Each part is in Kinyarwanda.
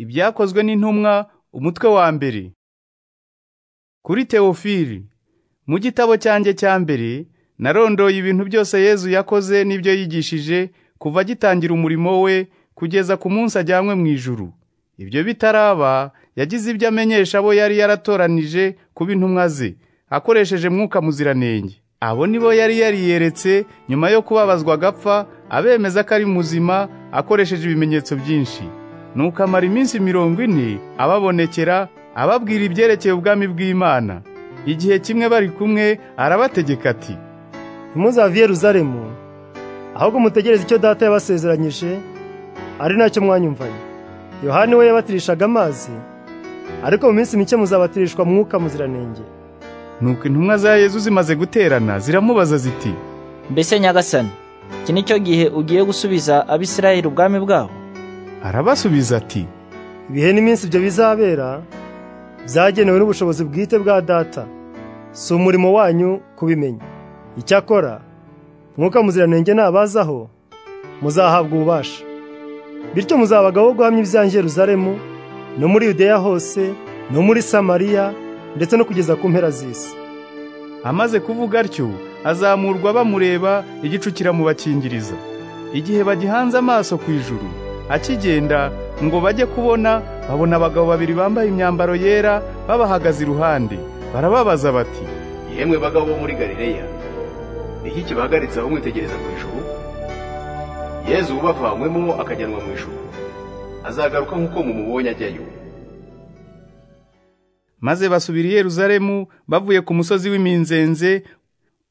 ibyakozwe n'intumwa umutwe wa mbere kuri tewofili mu gitabo cyanjye cya mbere narondoye ibintu byose yezu yakoze n'ibyo yigishije kuva agitangira umurimo we kugeza ku munsi ajyanywe mu ijuru ibyo bitaraba yagize ibyo amenyesha abo yari yaratoranije kuba intumwa ze akoresheje mwuka muziranenge abo nibo yari yariyeretse nyuma yo kubabazwa agapfa abemeza ko ari muzima akoresheje ibimenyetso byinshi nuko amara iminsi mirongo ine ababonekera ababwira ibyerekeye ubwami bw'imana igihe kimwe bari kumwe arabategeka ati ntimuzave i yeruzalemu ahubwo mutegereze icyo data yabasezeranyije ari nacyo mwanyumvanye yohani we yabatirishaga amazi ariko mu minsi mike muzabatirishwa mwuka muziranenge nuko intumwa za yezu zimaze guterana ziramubaza ziti mbese nyagasani iki ni cyo gihe ugiye gusubiza abisirayeli ubwami bwabo arabasubiza ati ibihe n'iminsi ibyo bizabera byagenewe n'ubushobozi bwite bwa data si umurimo wanyu kubimenya icyakora mwuka muziranenge nabazaho muzahabwa ububasha bityo muzabagaho guhamya ibyanjye Yeruzalemu no muri yudeya hose no muri samariya ndetse no kugeza ku mpera z'isi amaze kuvuga atyo azamurwa bamureba igicu kiramubakingiriza igihe bagihanze amaso ku ijuru akigenda ngo bajye kubona babona abagabo babiri bambaye imyambaro yera babahagaze iruhande barababaza bati yemwe bagabo bo muri galileya iki kibahagaritse aho mwitegereza mu ijuru yezu ubavanywemo akajyanwa mu ijuru azagaruka nk'uko mumubonye ajyayo maze basubira i Yeruzalemu bavuye ku musozi w'iminzenze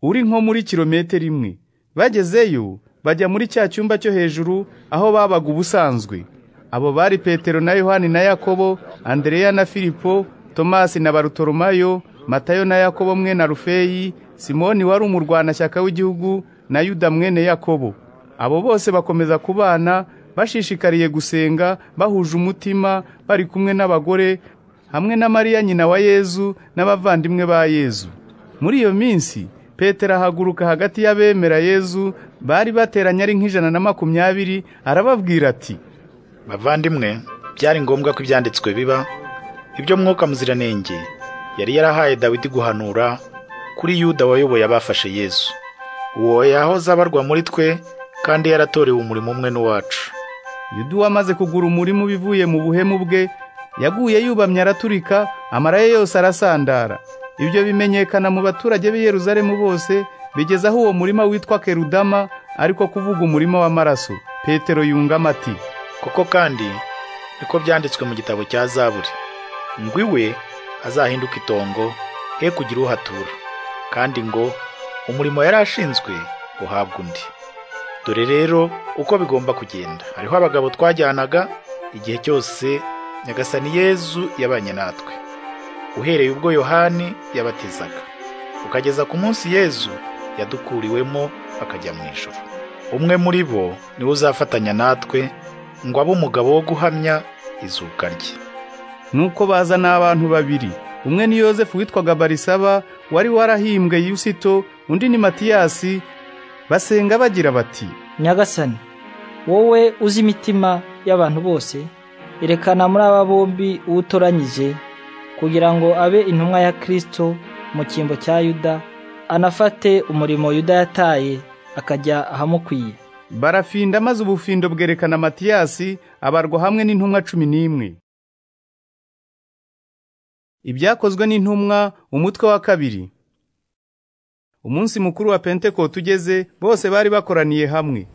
uri nko muri kilometero imwe bagezeyo bajya muri cya cyumba cyo hejuru aho babaga ubusanzwe abo bari petero na yohani na yakobo andereya na filipo tomasi na barutoromayo matayo na yakobo mwene rufeyi simoni wari umurwanashyaka w'igihugu na yuda mwene yakobo abo bose bakomeza kubana bashishikariye gusenga bahuje umutima bari kumwe n'abagore hamwe na mariya nyina wa yezu n'abavandimwe ba yezu muri iyo minsi petero ahaguruka hagati y'abemera yezu bari bateranye ari nk'ijana na makumyabiri arababwira ati bavandimwe byari ngombwa ko ibyanditswe biba ibyo mwuka muziranenge yari yarahaye dawidi guhanura kuri yuda wayoboye abafashe yezu uwo yahoze abarwa muri twe kandi yaratorewe umurimo umwe n'uwacu yuda wamaze kugura umurimo ubivuye mu buhemu bwe yaguye yubamye araturika amaraye yose arasandara ibyo bimenyekana mu baturage b'i Yeruzalemu bose bigeza aho uwo murima witwa kerudama ariko kuvuga umurima w'amaraso petero yungamo ati koko kandi niko byanditswe mu gitabo cya zaburi ngo iwe azahinduka itongo he kugira uhatura kandi ngo umurimo yari ashinzwe uhabwa undi dore rero uko bigomba kugenda hariho abagabo twajyanaga igihe cyose nyagasani yezu yabanye natwe uhereye ubwo yohani yabatizaga ukageza ku munsi yezu yadukuriwemo akajya mu ijoro umwe muri bo niwe uzafatanya natwe ngo abe umugabo wo guhamya izuka rye nuko bazana abantu babiri umwe ni yosefu witwaga barisaba wari warahimbwe yusito undi ni matiyasi basenga bagira bati nyagasani wowe uzi imitima y'abantu bose erekana muri aba bombi uwo utoranyije kugira ngo abe intumwa ya kirisito mu cyimbo cya yuda anafate umurimo yuda yataye akajya ahamukwiye barafinda maze ubufindo bwerekana matiyasi abarwa hamwe n'intumwa cumi n'imwe ibyakozwe n'intumwa umutwe wa kabiri umunsi mukuru wa pentekote ugeze bose bari bakoraniye hamwe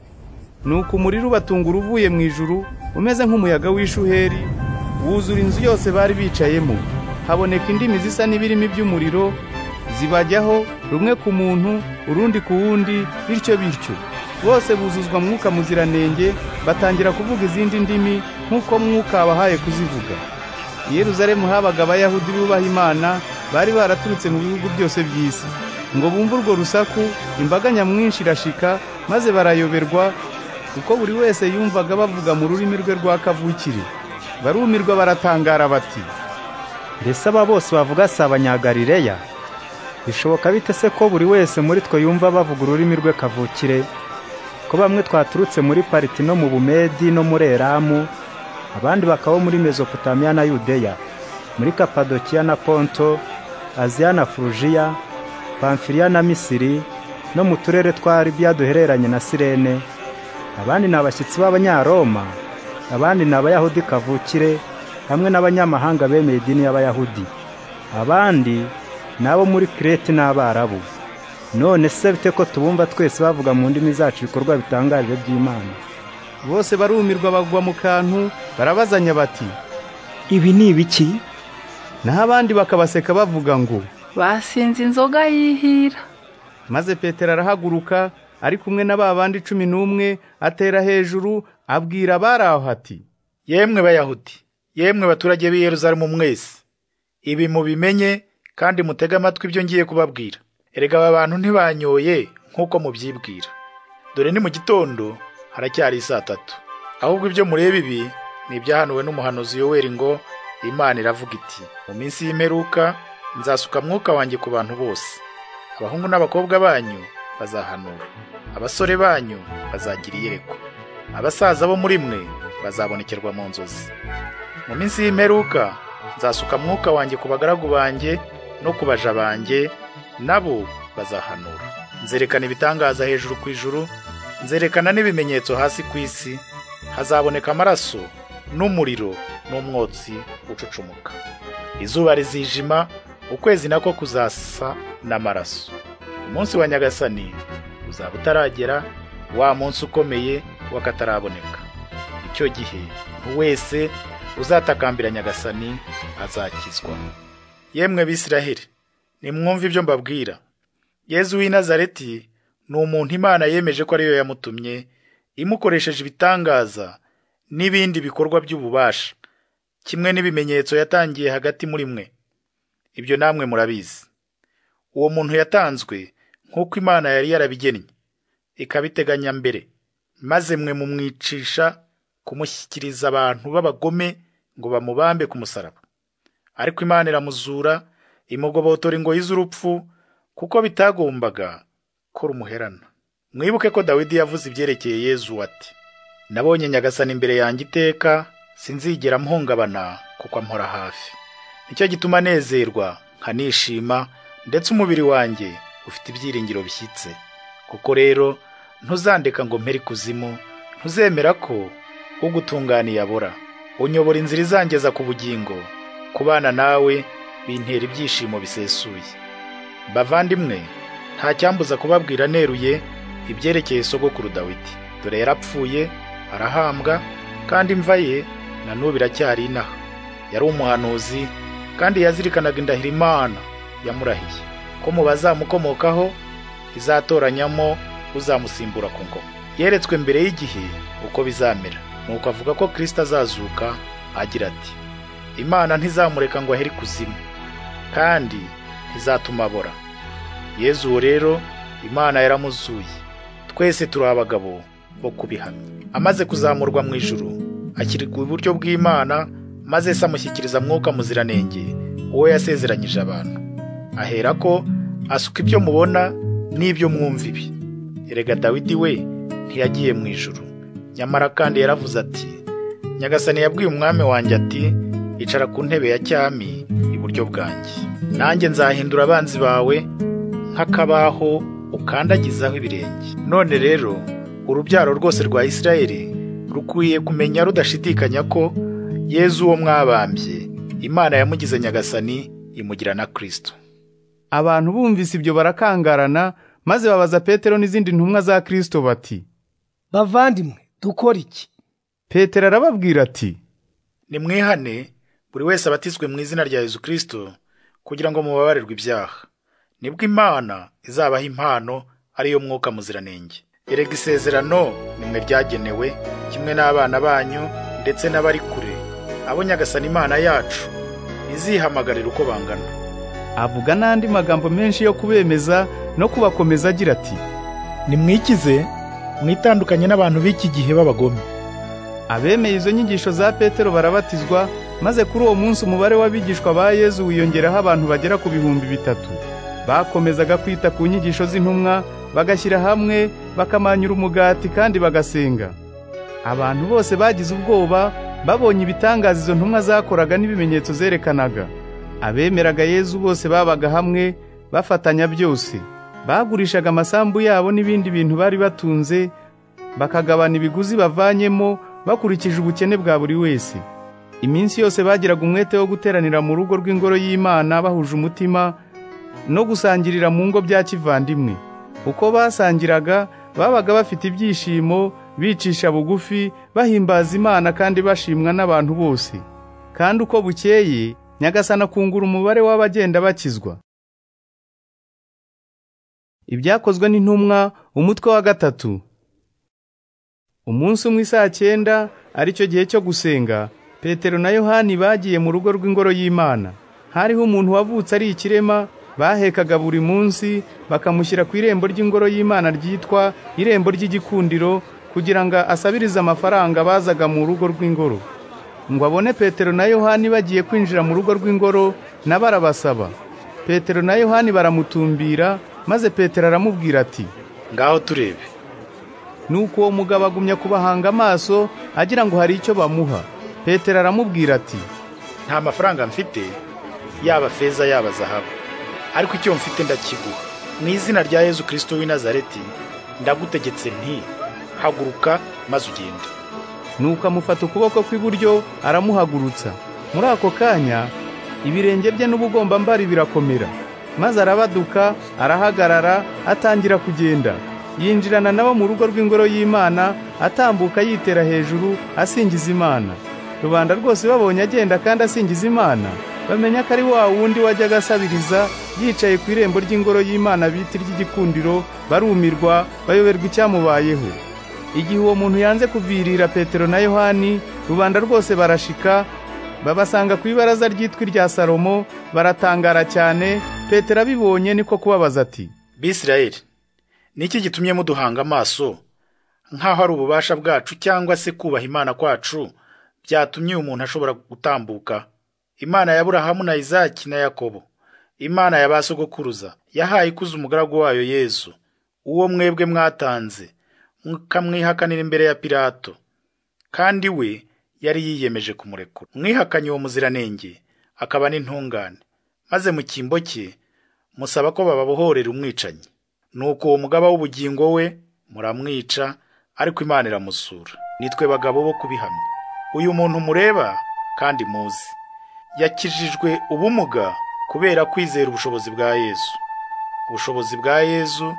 nuko umuriro ubatungura uvuye mu ijuru umeze nk'umuyaga w'ishuheri wuzura inzu yose bari bicayemo haboneka indimi zisa n'ibirimi by'umuriro zibajyaho rumwe ku muntu urundi ku wundi bityo bityo bose buzuzwa mwuka muziranenge batangira kuvuga izindi ndimi nk'uko mwuka wabahaye kuzivuga i Yeruzalemu habaga abayahudi bubaha imana bari baraturutse mu bihugu byose by'isi ngo bumve urwo rusaku imbaga nyamwinshi irashika maze barayoberwa kuko buri wese yumvaga bavuga mu rurimi rwe rwa kavukire barumirwa baratangara bati mbese aba bose bavuga si abanyagarileya bishoboka bite se ko buri wese muri twe yumva bavuga ururimi rwe kavukire ko bamwe twaturutse muri pariti no mu bumedi no muri eramu abandi bakaba muri Mesopotamiya na Yudeya muri Kapadokiya na Ponto Aziya na Furujiya Pamfiliya na Misiri no mu turere twa Libiya duhereranye na Sirene abandi ni abashyitsi b'Abanyaroma abandi ni Abayahudi kavukire hamwe n'abanyamahanga bemeye idini y'Abayahudi abandi ni abo muri Kirete n'Abarabu none se bite ko tubumva twese bavuga mu ndimi zacu ibikorwa bitangaje by'Imana bose barumirwa bagwa mu kantu barabazanya bati Ibi ni ibiki? naho abandi bakabaseka bavuga ngo basinze inzoga yihira maze petero arahaguruka ari kumwe na ba bandi cumi n'umwe atera hejuru abwira abari aho ati yemwe bayahudi yemwe baturage b'i yerusalemu mwese ibi mubimenye kandi mutege amatwi ibyo ngiye kubabwira erega aba bantu ntibanyoye nk'uko mubyibwira dore ni mu gitondo haracyari isaa tatu ahubwo ibyo mureba ibi ni ibyahanuwe n'umuhanuzi yoweri ngo imana iravuga iti mu minsi y'imperuka nzasuka mwuka wanjye ku bantu bose abahungu n'abakobwa banyu bazahanura abasore banyu bazagira iyerekwa abasaza bo muri mwe bazabonekerwa mu nzozi mu minsi y'imperuka nzasuka mwuka wanjye ku bagaragu banjye no ku baja banjye nabo bazahanura nzerekana ibitangaza hejuru ku ijuru nzerekana n'ibimenyetso hasi ku isi hazaboneka amaraso n'umuriro n'umwotsi ucucumuka izuba rizijima ukwezi nako kuzasa n'amaraso umunsi wa nyagasani uzaba utaragera wa munsi ukomeye w'akataraboneka icyo gihe buri wese uzatakambira nyagasani azakizwa yemwe bisiraheli nimwumve ibyo mbabwira yezu w'i nazareti ni umuntu imana yemeje ko ariyo yamutumye imukoresheje ibitangaza n'ibindi bikorwa by'ububasha kimwe n'ibimenyetso yatangiye hagati muri mwe ibyo namwe murabizi uwo muntu yatanzwe nk'uko imana yari yarabigennye ikabiteganya mbere maze mwe mumwicisha kumushyikiriza abantu b'abagome ngo bamubambe ku musaraba ariko imana iramuzura imugobotora ingoyi z'urupfu kuko bitagombaga ko rumuherana mwibuke ko dawidi yavuze ibyerekeye yezu ati nabonye nyagasani imbere yanjye iteka sinzigera mpungabana kuko ampora hafi nicyo gituma nezerwa nkanishima ndetse umubiri wanjye ufite ibyiringiro bishyitse kuko rero ntuzandeka ngo mpere ikuzimu ntuzemera ko ugutunganiye abora unyobora inzira izangeza ku bugingo kubana nawe bintera ibyishimo bisesuye bavandimwe nta cyambuza kubabwira neruye ibyerekeye sogokuru dawidi dore yarapfuye arahambwa kandi imva ye na n'ubu iracyari inaha yari umuhanuzi kandi yazirikanaga indahiro imana yamurahiye ko mu bazamukomokaho izatoranyamo uzamusimbura ku ngoma yeretswe mbere y'igihe uko bizamera nuko avuga ko kirisita azazuka agira ati imana ntizamureka ngo ahere ikuzimu kandi ntizatuma abora yezu uwo rero imana yaramuzuye twese turi abagabo bo kubihamya amaze kuzamurwa mu ijuru ashyirwa iburyo bw'imana maze se amushyikiriza mwuka muziranenge uwo yasezeranyije abantu ahera ko asuka ibyo mubona n'ibyo mwumva ibi erega dawidi we ntiyagiye mu ijuru nyamara kandi yaravuze ati nyagasani yabwiye umwami wanjye ati icara ku ntebe ya cyami iburyo bwanjye nanjye nzahindura abanzi bawe nk'akabaho ukandagizaho ibirenge none rero urubyaro rwose rwa isirayeli rukwiye kumenya rudashidikanya ko yezu uwo mwabambye imana yamugize nyagasani imugira na kirisito abantu bumvise ibyo barakangarana maze babaza petero n'izindi ntumwa za kirisito bati bavandimwe dukora iki petero arababwira ati nimwihane buri wese abatizwe mu izina rya yezu kirisito kugira ngo mubabarirwe ibyaha nibwo imana izabaha impano ariyo mwuka muziranenge erega isezerano nimwe ryagenewe kimwe n'abana banyu ndetse n'abari kure abo nyagasana imana yacu izihamagarira uko bangana avuga n'andi magambo menshi yo kubemeza no kubakomeza agira ati nimwikize mwitandukanye n'abantu b'iki gihe b'abagome abemeye izo nyigisho za petero barabatizwa maze kuri uwo munsi umubare w'abigishwa ba yezu wiyongeraho abantu bagera ku bihumbi bitatu bakomezaga kwita ku nyigisho z'intumwa bagashyira hamwe bakamanyura umugati kandi bagasenga abantu bose bagize ubwoba babonye ibitangaza izo ntumwa zakoraga n'ibimenyetso zerekanaga abemeraga yezu bose babaga hamwe bafatanya byose bagurishaga amasambu yabo n'ibindi bintu bari batunze bakagabana ibiguzi bavanyemo bakurikije ubukene bwa buri wese iminsi yose bagiraga umwete wo guteranira mu rugo rw'ingoro y'imana bahuje umutima no gusangirira mu ngo bya kivandimwe uko basangiraga babaga bafite ibyishimo bicisha bugufi bahimbaza imana kandi bashimwa n'abantu bose kandi uko bukeye nyagasana akungura umubare w'abagenda bakizwa ibyakozwe n'intumwa umutwe wa gatatu umunsi umwe saa cyenda aricyo gihe cyo gusenga petero na yohani bagiye mu rugo rw'ingoro y'imana hariho umuntu wavutse ari ikirema bahekaga buri munsi bakamushyira ku irembo ry'ingoro y'imana ryitwa irembo ry'igikundiro kugira ngo asabirize amafaranga bazaga mu rugo rw'ingoro ngo abone petero na yohani bagiye kwinjira mu rugo rw'ingoro nabo arabasaba petero na yohani baramutumbira maze petero aramubwira ati ngaho turebe nuko uwo mugabo agumya kubahanga amaso agira ngo hari icyo bamuha petero aramubwira ati nta mafaranga mfite yaba feza yaba zahabu ariko icyo mfite ndakiguha mu izina rya yezu kirisito w'i nazareti ndagutegetse nti haguruka maze ugende nuko amufata ukuboko kw'iburyo aramuhagurutsa muri ako kanya ibirenge bye n'ubugombambari birakomera maze arabaduka arahagarara atangira kugenda yinjirana nabo mu rugo rw'ingoro y'imana atambuka yitera hejuru asingiza imana rubanda rwose babonye agenda kandi asingiza imana bamenya ko ari wa wundi wajyaga asabiriza yicaye ku irembo ry'ingoro y'imana bita iry'igikundiro barumirwa bayoberwa icyamubayeho igihe uwo muntu yanze kuvirira petero na yohani rubanda rwose barashika babasanga ku ibaraza ryitwa irya salomo baratangara cyane petero abibonye niko kubabaza ati bisirayeli ni iki gitumye muduhanga amaso nk'aho ari ububasha bwacu cyangwa se kubaha imana kwacu byatumye umuntu ashobora gutambuka imana ya burahamu na izaki na yakobo imana ya ba sogokuruza yahaye ikuza umugaragu wayo yezu uwo mwebwe mwatanze mukamwihakanira imbere ya pilato kandi we yari yiyemeje kumurekura mwihakanye uwo muziranenge akaba n'intungane maze mu cyimbo cye musaba ko bababohorera umwicanyi nuko uwo mugaba w'ubugingo we muramwica ariko imana iramusura nitwe bagabo bo kubihamya uyu muntu mureba kandi muzi yakijijwe ubumuga kubera kwizera ubushobozi bwa yezu ubushobozi bwa yezu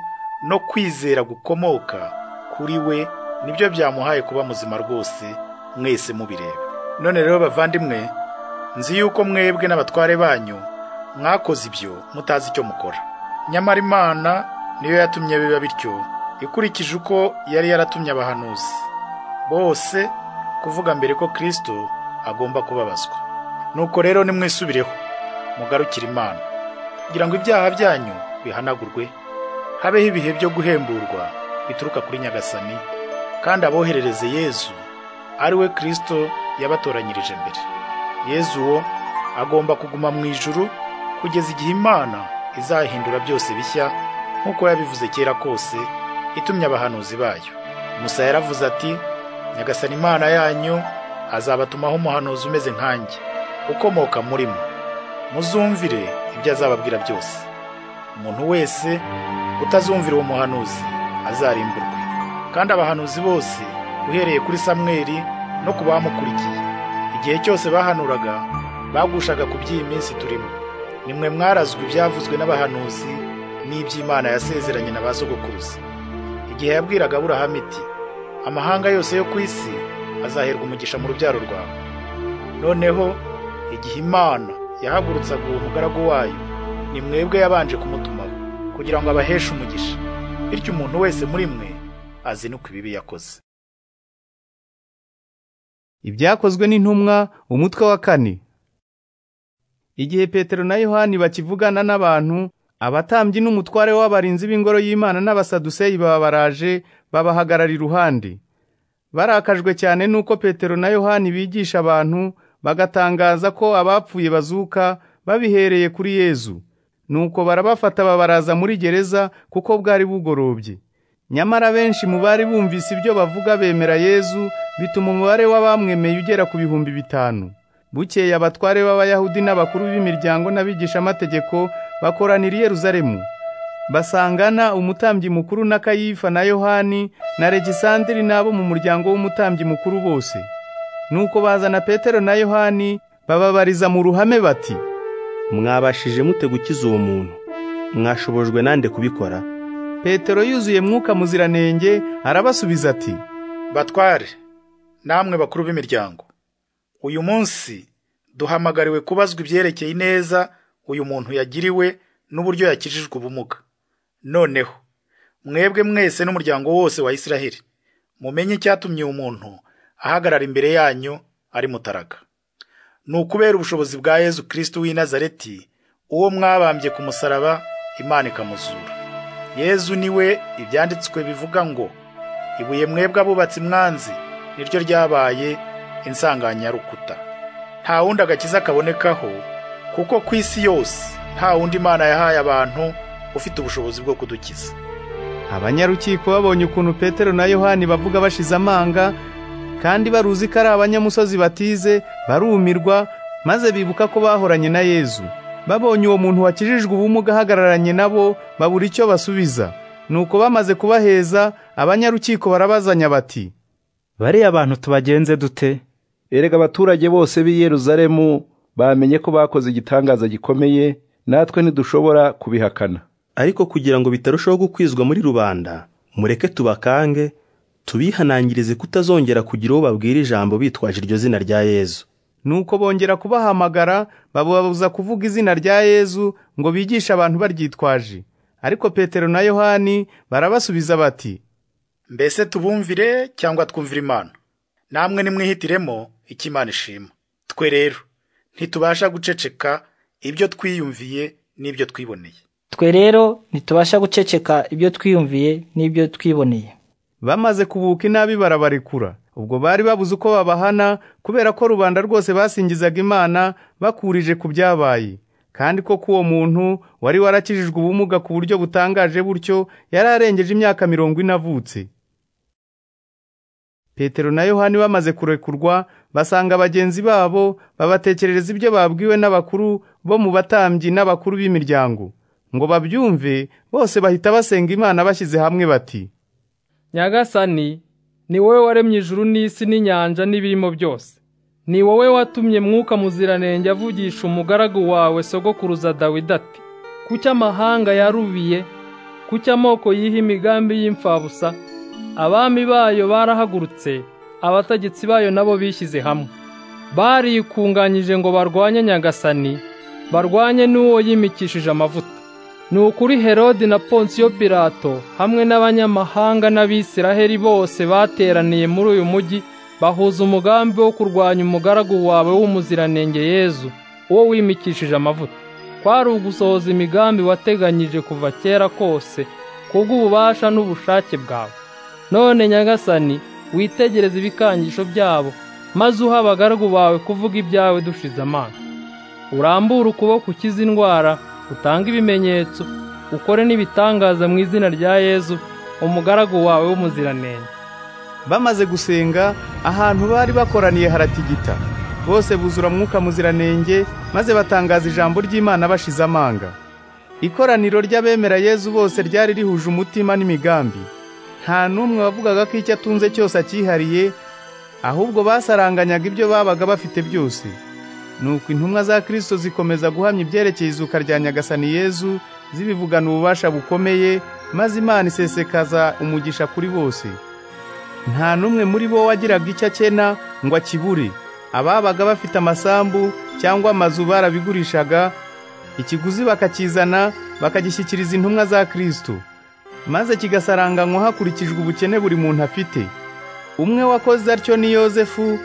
no kwizera gukomoka kuri we nibyo byamuhaye kuba muzima rwose mwese mubireba none rero bavandimwe nzi yuko mwebwe n'abatware banyu mwakoze ibyo mutazi icyo mukora nyamara imana niyo yatumye biba bityo ikurikije uko yari yaratumye abahanuzi bose kuvuga mbere ko kirisito agomba kubabazwa nuko rero nimwisubireho mugarukire imana kugira ngo ibyaha byanyu bihanagurwe habeho ibihe byo guhemburwa bituruka kuri nyagasani kandi aboherereze yezu ari we kirisito yabatoranyirije mbere yezu uwo agomba kuguma mu ijuru kugeza igihe imana izahindura byose bishya nk'uko yabivuze kera kose itumye abahanuzi bayo musa yaravuze ati nyagasani imana yanyu azabatumaho umuhanuzi umeze nkanjye ukomoka muri mwe muzumvire ibyo azababwira byose umuntu wese utazumvira uwo muhanuzi azarimburwe kandi abahanuzi bose uhereye kuri samweri no ku bamukurikiye igihe cyose bahanuraga bagushaga ku by'iyi minsi turimo nimwe mwarazwe ibyavuzwe n'abahanuzi n'iby'imana yasezeranye na ba sogokuruza igihe yabwiraga aburahamu iti amahanga yose yo ku isi azaherwa umugisha mu rubyaro rwawe noneho igihe imana yahagurutsaga uwo mugaragu wayo ni mwebwe yabanje kumutumaho kugira ngo abaheshe umugisha bityo umuntu wese muri mwe azinukwe ibibi yakoze ibyakozwe n'intumwa umutwe wa kane igihe petero na yohani bakivugana n'abantu abatambyi n'umutware w'abarinzi b'ingoro y'imana n'abasaduseyi baba baraje babahagarara iruhande barakajwe cyane n'uko petero na yohani bigisha abantu bagatangaza ko abapfuye bazuka babihereye kuri yezu nuko barabafata babaraza muri gereza kuko bwari bugorobye nyamara benshi mu bari bumvise ibyo bavuga bemera yezu bituma umubare w'abamwemeye ugera ku bihumbi bitanu bukeye abatware b'abayahudi n'abakuru b'imiryango n'abigishamategeko bakoranira i yeruzalemu basangana umutambyi mukuru na kayifa na yohani na regisandiri n'abo mu muryango w'umutambyi mukuru bose nuko bazana petero na yohani bababariza mu ruhame bati mwabashije mute gukiza uwo muntu mwashobojwe nande kubikora petero yuzuye mwuka muziranenge arabasubiza ati Batware, namwe bakuru b'imiryango, uyu munsi duhamagariwe kubazwa ibyerekeye ineza uyu muntu yagiriwe n'uburyo yakijijwe ubumuga. Noneho, mwebwe mwese n'umuryango wose wa Isiraheli, mumenye icyatumye uyu muntu ahagarara imbere yanyu ari mutaraga. Ni ukubera ubushobozi bwa Yezu Kristo w'i Nazareti, uwo mwabambye ku musaraba, Imana ikamuzura. Yezu niwe ibyanditswe bivuga ngo, ibuye mwebwe abubatsi mwanzi niryo ryabaye insanganyarukuta nta wundi agakiza kabonekaho kuko ku isi yose nta wundi imana yahaye abantu ufite ubushobozi bwo kudukiza Abanyarukiko babonye ukuntu Petero na Yohani bavuga bashize amanga kandi baruzi ko ari abanyamusozi batize barumirwa maze bibuka ko bahoranye na Yezu. Babonye uwo muntu wakijijwe ubumuga ahagararanye nabo babura icyo basubiza. Nuko bamaze kubaheza abanyarukiko barabazanya bati bariya bantu tubagenze dute erega abaturage bose b'i Yeruzalemu bamenye ko bakoze igitangaza gikomeye natwe ntidushobora kubihakana ariko kugira ngo bitarushaho gukwizwa muri rubanda mureke tubakange tubihanangirize kutazongera kugira uwo babwira ijambo bitwaje iryo zina rya yezu Nuko bongera kubahamagara bababuza kuvuga izina rya Yezu ngo bigishe abantu baryitwaje. Ariko Petero na Yohani barabasubiza bati mbese tubumvire cyangwa twumvire imana namwe nimwihitiremo icyo imana ishima twe rero ntitubasha guceceka ibyo twiyumviye n'ibyo twiboneye twe rero ntitubasha guceceka ibyo twiyumviye n'ibyo twiboneye bamaze kubuka inabi barabarekura. Ubwo bari babuze uko babahana kubera ko rubanda rwose basingizaga Imana bakurije ku byabaye. Kandi ko k'uwo muntu wari warakijijwe ubumuga ku buryo butangaje butyo yari arengeje imyaka mirongo ine avutse. Petero na Yohani bamaze kurekurwa basanga bagenzi babo babatekerereza ibyo babwiwe n'abakuru bo mu batambyi n'abakuru b'imiryango. Ngo babyumve bose bahita basenga Imana bashyize hamwe bati nyagasani ni wowe waremye ijuru n'isi n'inyanja n'ibirimo byose ni wowe watumye mwuka muziranenge avugisha umugaragu wawe sogokuruza dawidi ati kuki amahanga yarubiye kuki amoko yiha imigambi y'imfabusa abami bayo barahagurutse abategetsi bayo nabo bishyize hamwe barikunganyije ngo barwanye nyagasani barwanye n'uwo yimikishije amavuta ni ukuri herode na ponsiyo pirato hamwe n'abanyamahanga n'abisiraheli bose bateraniye muri uyu mujyi bahuza umugambi wo kurwanya umugaragu wawe w'umuziranenge yezu uwo wimikishije amavuta kwari ugusohoza imigambi wateganyije kuva kera kose kubw'ububasha n'ubushake bwawe none nyagasani witegereze ibikangisho byabo maze uha abagaragu bawe kuvuga ibyawe dushize amanga urambure ukuboko ukize indwara utange ibimenyetso ukore n'ibitangaza mu izina rya yezu umugaragu wawe w'umuziranenge Bamaze gusenga ahantu bari bakoraniye haratigita. Bose buzura mwuka muziranenge maze batangaza ijambo ry'Imana bashize amanga. Ikoraniro ry'abemera Yezu bose ryari rihuje umutima n'imigambi. Nta n'umwe wavugaga ko icyo atunze cyose akihariye, ahubwo basaranganyaga ibyo babaga bafite byose. Nuko intumwa za Kristo zikomeza guhamya ibyerekeye izuka rya Nyagasani Yezu zibivugana ububasha bukomeye maze Imana isesekaza umugisha kuri bose. nta n'umwe muri bo wagiraga icyo akena ngo akibure ababaga bafite amasambu cyangwa amazu barabigurishaga ikiguzi bakakizana bakagishyikiriza intumwa za kristo maze kigasaranganywa hakurikijwe ubukene buri muntu afite umwe wakoze atyo ni yozefu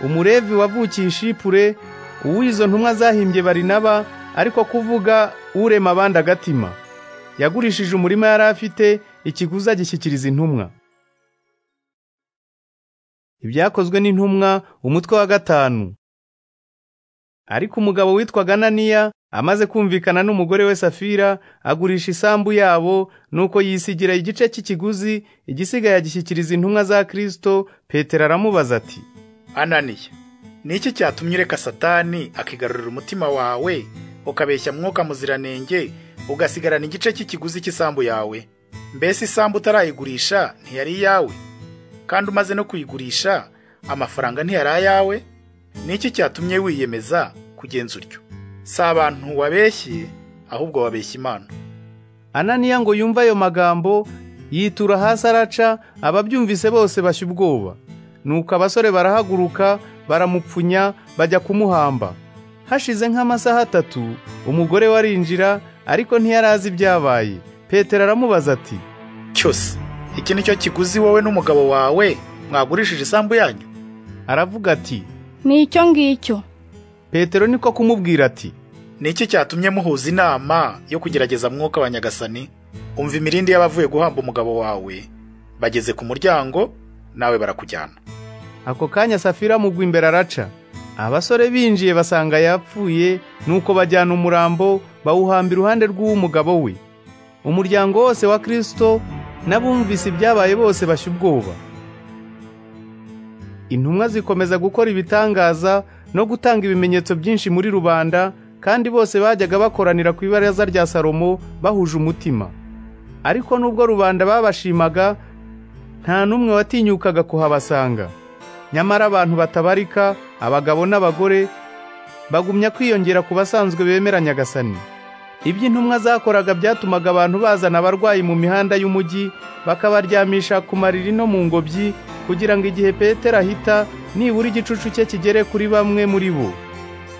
umurevi wavukiye ishipure uw'izo ntumwa zahimbye barinaba ariko kuvuga urema abandi agatima yagurishije umurima yari afite ikiguzi agishyikiriza intumwa ibyakozwe n'intumwa umutwe wa gatanu ariko umugabo witwaga Ananiya amaze kumvikana n'umugore we safira agurisha isambu yabo nuko yisigira igice cy'ikiguzi igisigaye agishyikiriza intumwa za kirisito petero aramubaza ati ananiya ni iki cyatumye ureka satani akigarurira umutima wawe ukabeshya mwuka muziranenge ugasigarana igice cy'ikiguzi cy'isambu yawe mbese isambu utarayigurisha ntiyari iyawe kandi umaze no kuyigurisha amafaranga ntiyari ayawe ni iki cyatumye wiyemeza kugenza utyo si abantu wabeshye ahubwo wabeshya imana ananiya ngo yumve ayo magambo yitura hasi araca ababyumvise bose bashya ubwoba nuko abasore barahaguruka baramupfunya bajya kumuhamba hashize nk'amasaha atatu umugore we arinjira ariko ntiyari azi ibyabaye petero aramubaza ati cyose iki ni cyo kiguzi wowe n'umugabo wawe mwagurishije isambu yanyu aravuga ati ni icyo ngicyo petero niko kumubwira ati ni iki cyatumye muhuza inama yo kugerageza mwuka wa nyagasani umva imirindi y'abavuye guhamba umugabo wawe bageze ku muryango nawe barakujyana ako kanya safira amugwa imbere araca abasore binjiye basanga yapfuye nuko bajyana umurambo bawuhamba iruhande rw'uw'umugabo we umuryango wose wa kirisito n'abumvise ibyabaye bose bashya ubwoba intumwa zikomeza gukora ibitangaza no gutanga ibimenyetso byinshi muri rubanda kandi bose bajyaga bakoranira ku ibaraza rya salomo bahuje umutima ariko nubwo rubanda babashimaga nta n'umwe watinyukaga kuhabasanga nyamara abantu batabarika abagabo n'abagore bagumya kwiyongera ku basanzwe bemera nyagasani ibyo intumwa zakoraga byatumaga abantu bazana abarwayi mu mihanda y'umujyi bakabaryamisha ku mariri no mu ngobyi kugira ngo igihe petero ahita nibura igicucu cye kigere kuri bamwe muri bo